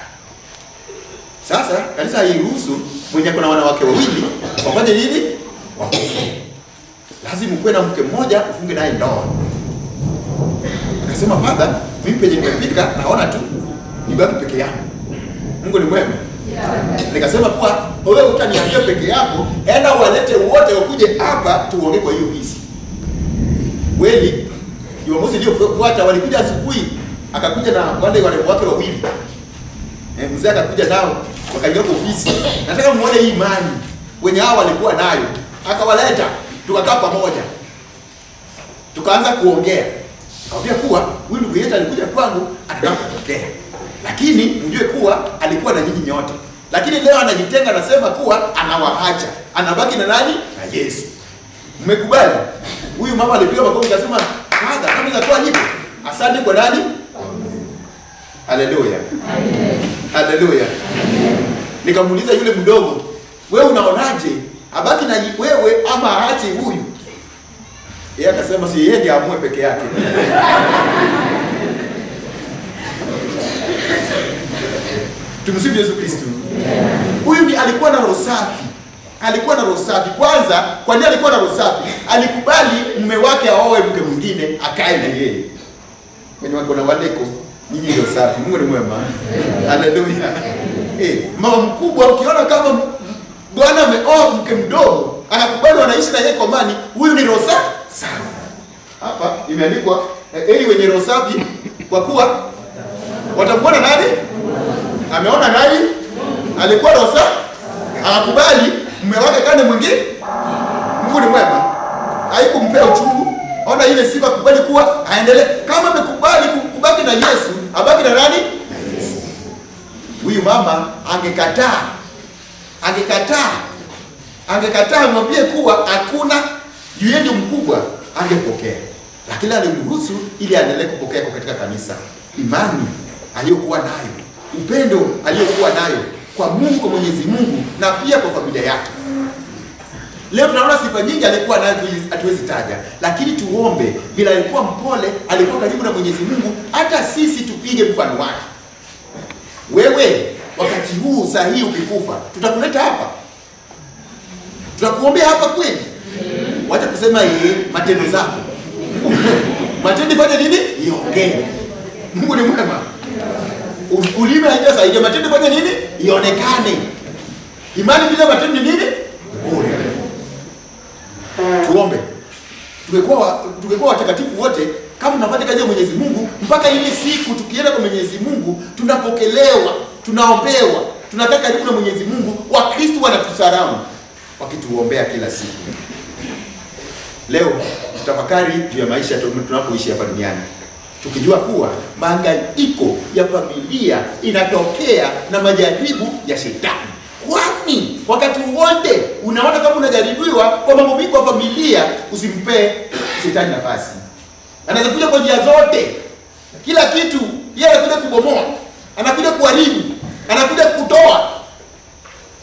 Sasa kanisa hairuhusu mwenye ako na wanawake wawili wafanye nini? Wapokee. Lazima ukuwe na mke mmoja ufunge naye ndoa. Akasema Father, mimi penye nimefika naona tu nibaki peke yangu. Mungu ni mwema. Nikasema kuwa wewe utaniambia peke yako, enda walete wote wakuje hapa tuongee kwa hiyo visi. Kweli Jumamosi iliyofuata walikuja asubuhi, akakuja na wale warembo wake wawili. Eh, mzee akakuja nao wakaingia kwa ofisi. Nataka muone hii imani wenye hao walikuwa nayo. Akawaleta, tukakaa pamoja. Tukaanza kuongea. Nikamwambia kuwa huyu ndugu yetu alikuja kwangu anataka kupokea. Lakini mjue kuwa alikuwa na nyinyi nyote. Lakini leo anajitenga anasema kuwa anawaacha. Anabaki na nani? Na Yesu. Mmekubali? Huyu mama alipiga makofi akasema, "Father, kama inakuwa hivyo, asante kwa nani?" Haleluya. Haleluya. Nikamuuliza yule mdogo, "Wewe unaonaje? Abaki na wewe ama aache huyu?" Yeye akasema si yeye ndiye amue peke yake. Tumsifu Yesu Kristo. Huyu ni alikuwa na roho safi. Alikuwa na roho safi. Kwanza, kwa nini alikuwa na roho safi? Alikubali mume wake aoe mke mwingine akae na yeye. Wenye wako na waleko, nyinyi ndio safi. Mungu ni mwema. Haleluya. Eh, mama mkubwa ukiona kama m- bwana ameoa mke mdogo, anakubali wanaishi na yeye kwa amani, huyu ni roho safi. Safi. Hapa imeandikwa eh, heri wenye roho safi kwa kuwa watamwona nani? Ameona nani? Alikuwa roho safi. Akakubali mume wake kane mwingine. Mungu ni mwema. Haikumpea uchungu. Ona ile sifa kubali kuwa aendelee kama amekubali ku- kubaki na Yesu, abaki na nani? Na Yesu. Huyu mama angekataa. Angekataa. Angekataa mwambie kuwa hakuna juu yeye ndio mkubwa, angepokea. Lakini alimruhusu ili aendelee kupokea kwa katika kanisa. Imani aliyokuwa nayo, upendo aliyokuwa nayo kwa Mungu, kwa Mwenyezi Mungu na pia kwa familia yake. Leo tunaona sifa nyingi alikuwa nayo hatuwezi- hatuwezi taja, lakini tuombe, bila alikuwa mpole, alikuwa karibu na Mwenyezi Mungu, hata sisi tupige mfano wake. Wewe wakati huu saa hii ukikufa, tutakuleta hapa, tutakuombea hapa kweli? Wacha kusema yeye matendo zako matendo ifanye nini? Iongee. Mungu ni mwema. U- Ulimi haijasaidia, matendo ifanye nini? Ionekane. Imani bila matendo ni nini? Bure. Tuombe. Tungekuwa wa- tungekuwa watakatifu wote kama tunafanya kazi ya Mwenyezi Mungu mpaka ile siku tukienda kwa Mwenyezi Mungu tunapokelewa, tunaombewa, tunakaa karibu na Mwenyezi Mungu, Wakristo wanatusalamu wakituombea kila siku. Leo tutafakari juu ya maisha tu- tunapoishi hapa duniani, tukijua kuwa mahangaiko ya familia inatokea na majaribu ya shetani. Kwani wakati wote unaona kama unajaribiwa kwa mambo mengi kwa familia, usimpe shetani nafasi. Anaweza kuja kwa njia zote, kila kitu yeye anakuja kubomoa, anakuja kuharibu, anakuja kutoa.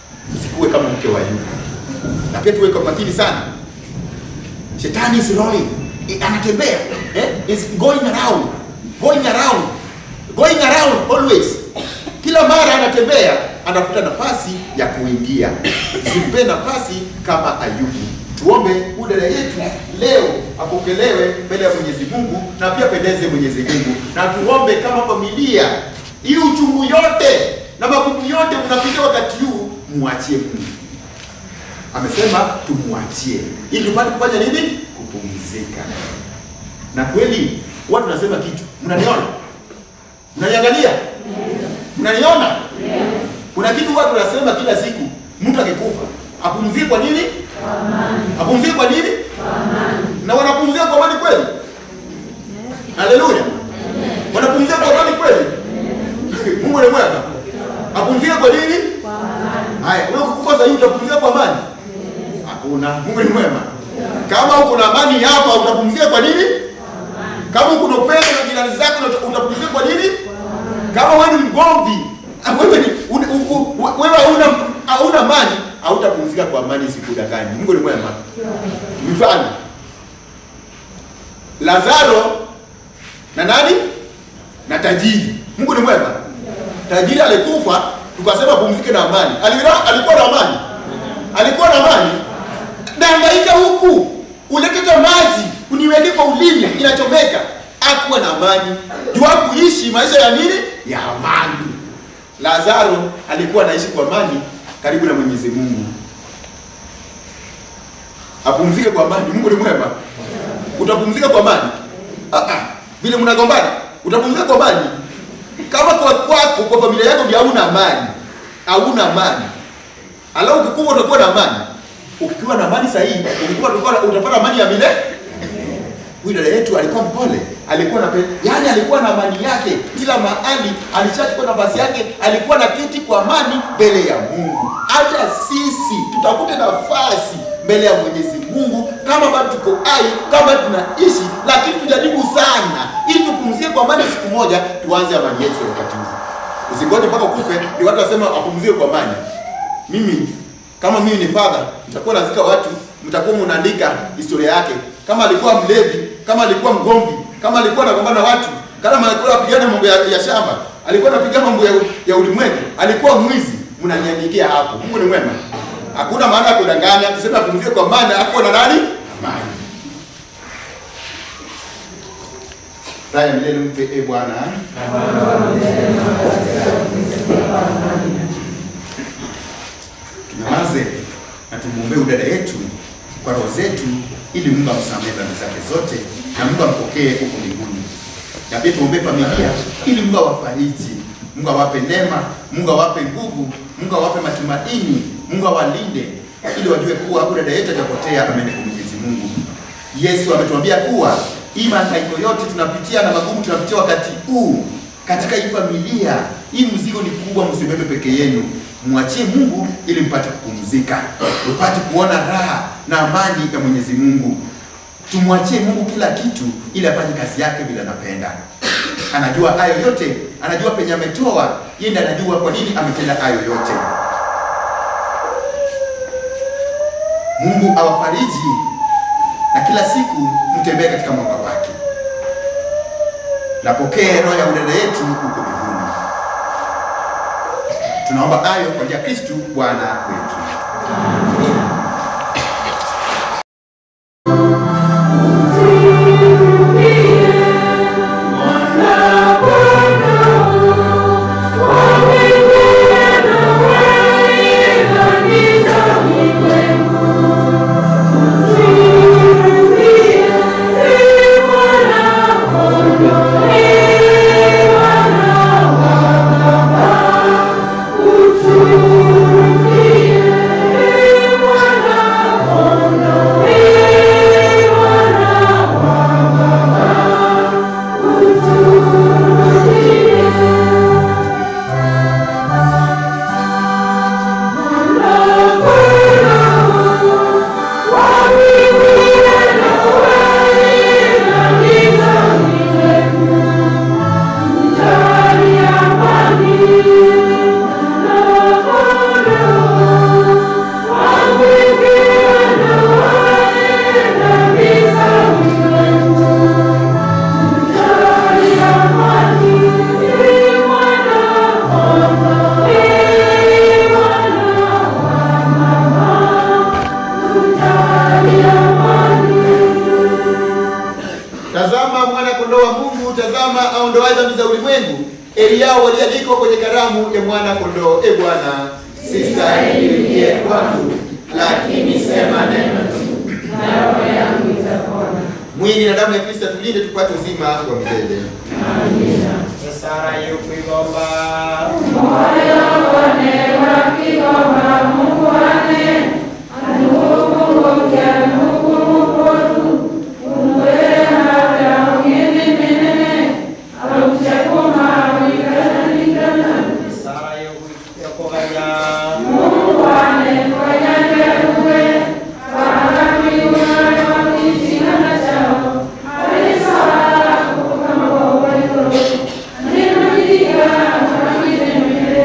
usikuwe kama mke wa Ayubu. Na pia tuwe kwa makini sana. Shetani is rolling. I- Anatembea. Eh? Is going around. Going around. Going around always. Kila mara anatembea, anafuta nafasi ya kuingia. Simpe nafasi kama Ayubu. Tuombe huyu dada yetu leo apokelewe mbele ya Mwenyezi Mungu na pia pendeze Mwenyezi Mungu, na tuombe kama familia, hii uchungu yote na magumu yote mnapitia wakati huu, muachie Mungu. Amesema tumwachie ili tupate kufanya nini? Kupumzika. Na kweli watu nasema kitu, mnaniona, mnaniangalia, mnaniona. Kuna kitu watu nasema kila siku, mtu akikufa apumzike kwa nini? Apumzike kwa nini? Na wanapumzika kwa amani kweli? Haleluya! Wanapumzika kwa amani kweli? Mungu ni mwema. Apumzike kwa nini? Haya, wewe ukikufa sasa hivi utapumzika kwa amani? Hakuna. Mungu ni mwema. Kama uko na amani hapa utapumzika kwa nini? Kama uko na upendo na jirani zako uta- utapumzika kwa nini? Kama wewe ni mgomvi, ah, wewe ni un- u- u- wewe hauna hauna amani, hautapumzika kwa amani sikudanganya. Mungu ni mwema. Mfano Lazaro na nani? Na tajiri. Mungu ni mwema. Tajiri alikufa, tukasema pumzike na amani. Alikuwa alikuwa na amani. Alikuwa na amani. Dangaika huku. Uleteta maji, uniweke kwa ulimi inachomeka. Hakuwa na amani. Jua kuishi maisha ya nini? Ya amani. Lazaro alikuwa anaishi kwa amani karibu na Mwenyezi Mungu. Apumzike kwa amani. Mungu ni mwema. Utapumzika kwa amani? Ah ah. Vile mnagombana, utapumzika kwa amani? Kama kwa kwako kwa familia yako ndio hauna amani, hauna amani. Alafu ukikuwa utakuwa na amani. Ukiwa na amani sahihi, ukikuwa utakuwa utapata amani ya milele. Huyu dada yetu alikuwa mpole, alikuwa na yani, alikuwa na amani yake kila mahali, alishachukua nafasi yake, alikuwa na kiti kwa amani mbele ya Mungu. Hata sisi tutafute nafasi mbele ya Mwenyezi Mungu kama bado tuko hai, kama tunaishi, lakini tujaribu sana ili tupumzie kwa amani. Siku moja tuanze amani yetu wakati huu. Usingoje mpaka ukufe ndio watu wasema apumzie kwa amani. Mimi kama mimi ni father, nitakuwa nazika watu, mtakuwa mnaandika historia yake, kama alikuwa mlevi, kama alikuwa mgomvi, kama alikuwa anagombana na watu, kama alikuwa anapigana mambo ya, ya shamba, alikuwa anapiga mambo ya, ya ulimwengu, alikuwa mwizi, mnaniandikia hapo. Mungu ni mwema, hakuna maana ya kudanganya. Tuseme apumzie kwa amani, hakuwa na nani amani. Raya milele mpe e Bwana. Tunyamaze na tumwombee udada yetu kwa roho zetu, ili Mungu amsamehe dhambi zake zote na Mungu ampokee huko mbinguni. Na pia tuombee familia, ili Mungu awafariji, Mungu awape neema, Mungu awape nguvu, Mungu awape matumaini, Mungu awalinde, ili wajue kuwa huyu dada yetu hajapotea, ameenda kwa Mwenyezi Mungu. Yesu ametuambia kuwa hii mahangaiko yote tunapitia na magumu tunapitia wakati huu katika hii familia, hii mzigo ni kubwa, msibebe peke yenu, mwachie Mungu ili mpate kupumzika, upate kuona raha na amani ya Mwenyezi Mungu. Tumwachie Mungu kila kitu ili afanye kazi yake vile anapenda. Anajua hayo yote, anajua penye ametoa, yeye ndiye anajua kwa nini ametenda hayo yote. Mungu awafariji na kila siku mtembee katika mwanga wake. Napokee roho ya udada yetu huko mbinguni. Tunaomba hayo kwa njia ya Kristu Bwana wetu. Utuhurumie, ulimwengu, heri yao walioalikwa kwenye karamu ya mwana kondoo. E Bwana, sistahili uingie kwangu, lakini sema neno tu, na roho yangu itapona. mwili na damu ya Kristo tulinde tupate uzima wa milele. Amina. Sara yukuigomba Moyo wane wakigomba Mungu wane anukumbukia nukumupotu umwele hata ungene menene auchakuma wikana nikana Sara yukuganya Mungu wane kwanyanjaruwe wakamiwana wakichingana chao alisala kukama wawaiko Ninajidika kama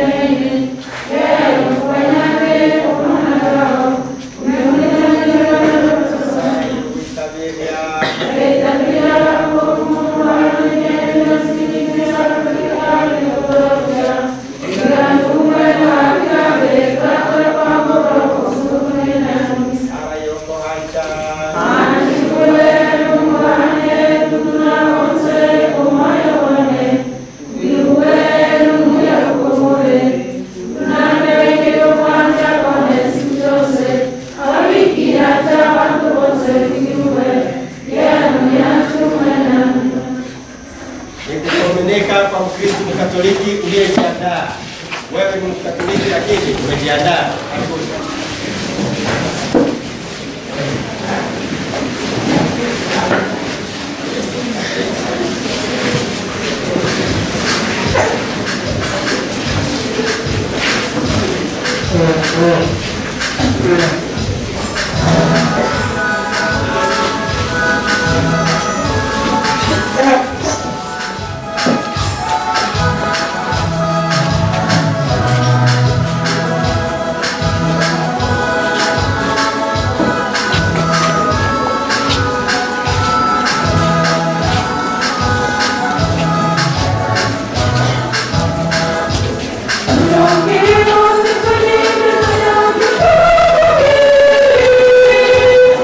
Nikukomunika kwa Mkristo Mkatoliki uliyejiandaa. Wewe ni Mkatoliki lakini umejiandaa. Hakuna. Thank you.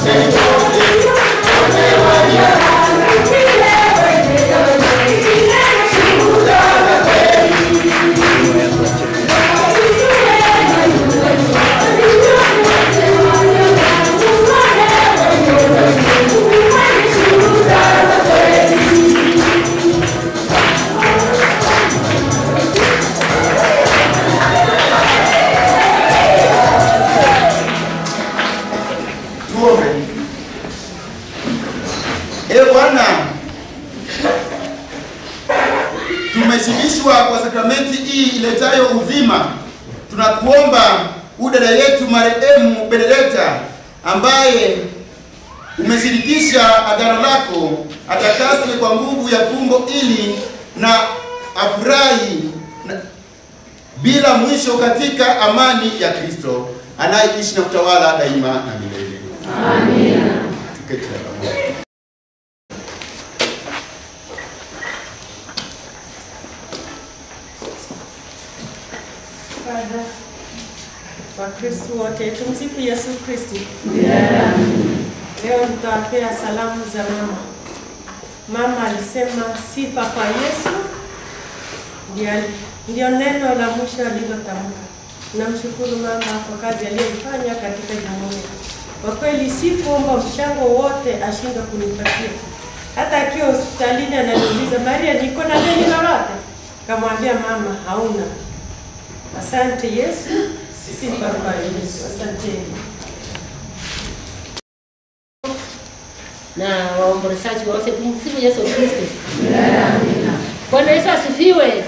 Tuombe. Ee Bwana, tumeshibishwa kwa sakramenti hii iletayo uzima. Tunakuomba u dada yetu marehemu Benedetta ambaye umeshirikisha agano lako atakaswe kwa nguvu ya fumbo ili na afurahi na, bila mwisho katika amani ya Kristo anayeishi na kutawala daima na milele. Amina. Tuketi pamoja. Father, Wakristo wote tumsifu Yesu Kristo. Leo nitawapea salamu za mama. Mama alisema sifa kwa Yesu ndio, ndio neno la mwisho alilotamka. Namshukuru mama kwa kazi aliyoifanya katika jumuiya. Kwa kweli si kuomba mchango wote ashindwe kunipatia. Hata akiwa hospitalini ananiuliza, Maria, niko na deni lolote? Kamwambia mama, hauna. Asante Yesu, sifa kwa Yesu. Asanteni. na waombolezaji wote tumsifu Yesu Kristo. Bwana Yesu asifiwe.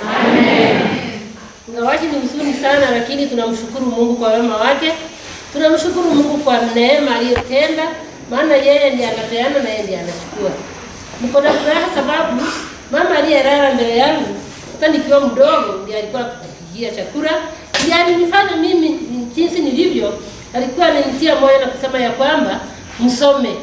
Ingawaji ni huzuni sana, lakini tunamshukuru Mungu kwa wema wake. Tunamshukuru Mungu kwa neema aliyotenda, maana yeye ndiye anapeana na yeye ndiye anachukua. Niko na furaha sababu mama aliyelala mbele yangu hata nikiwa mdogo ndiye alikuwa akitupikia chakula, ndiye alinifanya mimi jinsi nilivyo. Alikuwa ananitia moyo na kusema ya kwamba msome,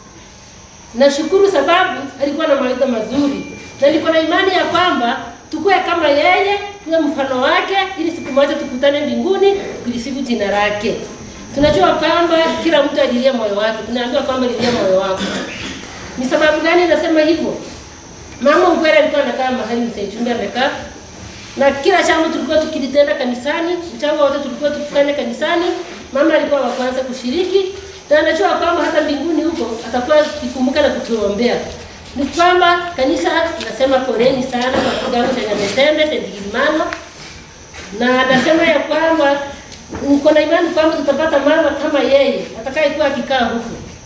Nashukuru sababu alikuwa na mawaidha mazuri, na niko na imani ya kwamba tukue kama yeye, tuwe mfano wake, ili siku moja tukutane mbinguni kulisifu jina lake. Tunajua kwamba kila mtu alilia moyo wake, tunaambiwa kwamba lilia moyo wako. Ni sababu gani nasema hivyo? Mama ukweli alikuwa anakaa mahali mzee chumba amekaa, na kila jambo tulikuwa tukilitenda kanisani, mchango wote tulikuwa tukifanya kanisani. Mama alikuwa wa kwanza kushiriki, na anajua kwamba hata mbinguni huko atakuwa akikumbuka na kutuombea. Ni kwamba kanisa nasema poleni sana kwa kigango cha Nyametembe Sendilimano, na anasema ya kwamba niko na imani kwamba tutapata mama kama yeye atakayekuwa akikaa huku,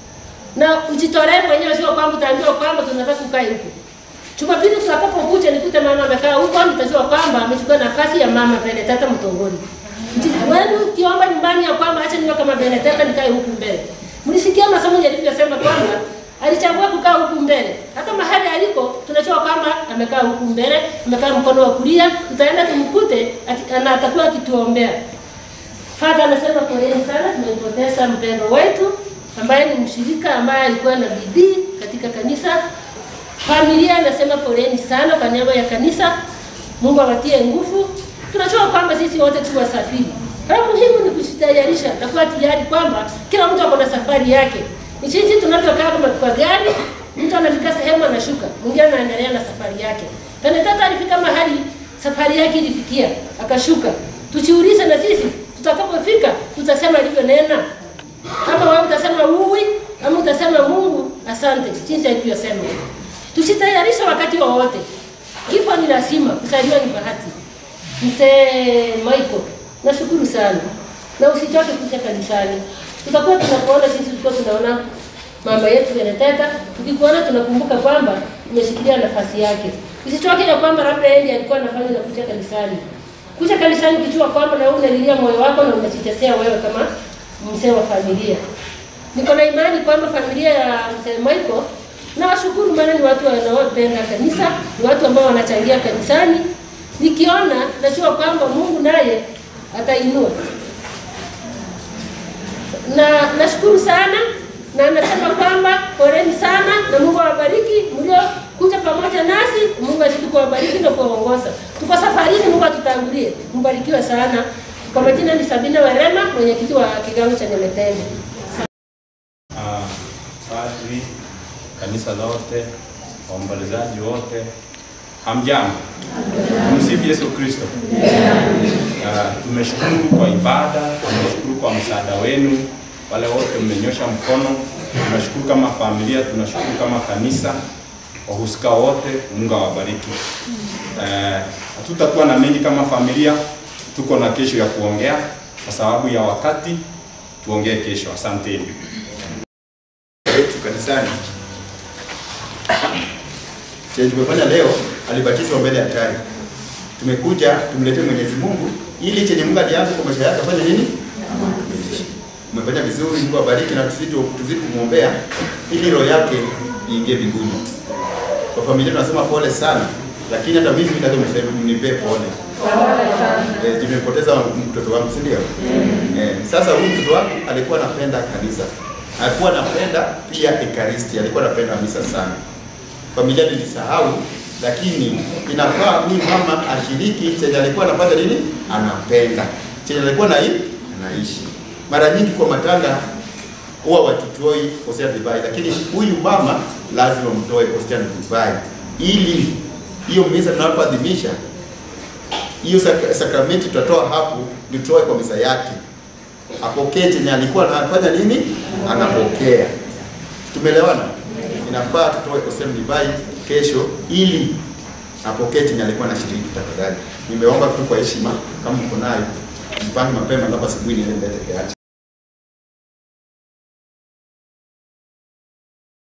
na ujitolee mwenyewe, sio kwamba utaambiwa kwamba tunataka kukaa huku. Jumapili tutakapokuja nikute mama amekaa huko, nitajua kwamba amechukua nafasi ya mama Benedetta Mtongori. Wewe ukiomba nyumbani ya kwamba acha niwe kama Benedetta nikae huku mbele. Mlisikia masomo yalivyosema kwamba alichagua kukaa huku mbele. Hata mahali aliko tunajua kwamba amekaa huku mbele, amekaa mkono wa kulia, tutaenda tumkute ati- na atakuwa akituombea. Father anasema poleni sana, tumempoteza mpendo wetu ambaye ni mshirika ambaye alikuwa na bidii katika kanisa. Familia anasema poleni sana kwa niaba ya kanisa. Mungu awatie nguvu. Tunajua kwamba sisi wote tu wasafiri. La muhimu ni kujitayarisha na kuwa tayari kwamba kila mtu ako na safari yake. Ni jinsi tunavyokaa kama kwa gari, mtu anafika sehemu anashuka, mwingine anaendelea na safari yake. Benedetta alifika mahali safari yake ilifikia, akashuka. Tujiulize na sisi tutakapofika tutasema alivyonena. Kama wewe utasema uwi, ama utasema Mungu asante, jinsi alivyosema. Tusitayarishe wakati wowote. Kifo ni lazima, kuzaliwa ni bahati. Mzee Michael, nashukuru sana na usichoke kuja kanisani. Tutakuwa tunakuona sisi, tulikuwa tunaona mama yetu Benedetta, tukikuona tunakumbuka kwamba umeshikilia nafasi yake. Usichoke ya kwamba labda yeye ndiye alikuwa anafanya na kuja kanisani. Kuja kanisani ukijua kwamba na wewe unalilia moyo wako na unajitetea wewe kama mzee wa familia. Niko na imani kwamba familia ya mzee Michael na washukuru, maana ni watu wanaopenda kanisa, ni watu ambao wanachangia kanisani. Nikiona najua kwamba Mungu naye atainua, na nashukuru sana na nasema kwamba poleni sana na Mungu awabariki mliokuja pamoja nasi. Mungu azidi kuwabariki na kuwaongoza. Tuko safarini, Mungu atutangulie. Mbarikiwe sana. Kwa majina ni Sabina Werema, mwenyekiti wa kigango cha Nyametende. Ah, mapadri, kanisa lote, waombolezaji wote, hamjambo. Tumsifu Yesu Kristo. Uh, tumeshukuru kwa ibada, tumeshukuru kwa msaada wenu, wale wote mmenyosha mkono. Tunashukuru kama familia, tunashukuru kama kanisa, wahusika wote, Mungu awabariki. Eh, hatutakuwa na mengi kama familia, tuko na kesho ya kuongea kwa sababu ya wakati, tuongee kesho. Asanteni. yetu kanisani chenye tumefanya leo, alibatizwa mbele ya hatari. Tumekuja tumletee Mwenyezi Mungu ili chenye Mungu alianza kwa maisha yake afanye nini? Akamilishe. Umefanya vizuri, Mungu abariki na tuzidi tuzidi kumwombea ili roho yake iingie mbinguni. Kwa familia tunasema pole sana, lakini hata mimi lazima niseme mnipe pole. Eh, nimepoteza mtoto wangu, si ndio? Eh, sasa huyu mtoto wangu alikuwa anapenda kanisa, alikuwa anapenda pia ekaristi, alikuwa anapenda misa sana. Familia nilisahau, lakini inafaa huyu mama ashiriki chenye alikuwa anafanya nini, anapenda chenye alikuwa na anaishi. Mara nyingi kwa matanga huwa watutoi Hosea divai, lakini huyu mama lazima mtoe Hosea divai ili hiyo misa tunapoadhimisha hiyo sak- sakramenti tutatoa hapo, nitoe kwa misa yake, apokee chenye alikuwa anafanya nini, anapokea. Tumeelewana? Inafaa tutoe Hosea divai kesho ili apokee chenye alikuwa anashiriki. Tafadhali nimeomba tu kwa heshima, kama mko nayo mpange mapema, labda asubuhi niende mbele yake.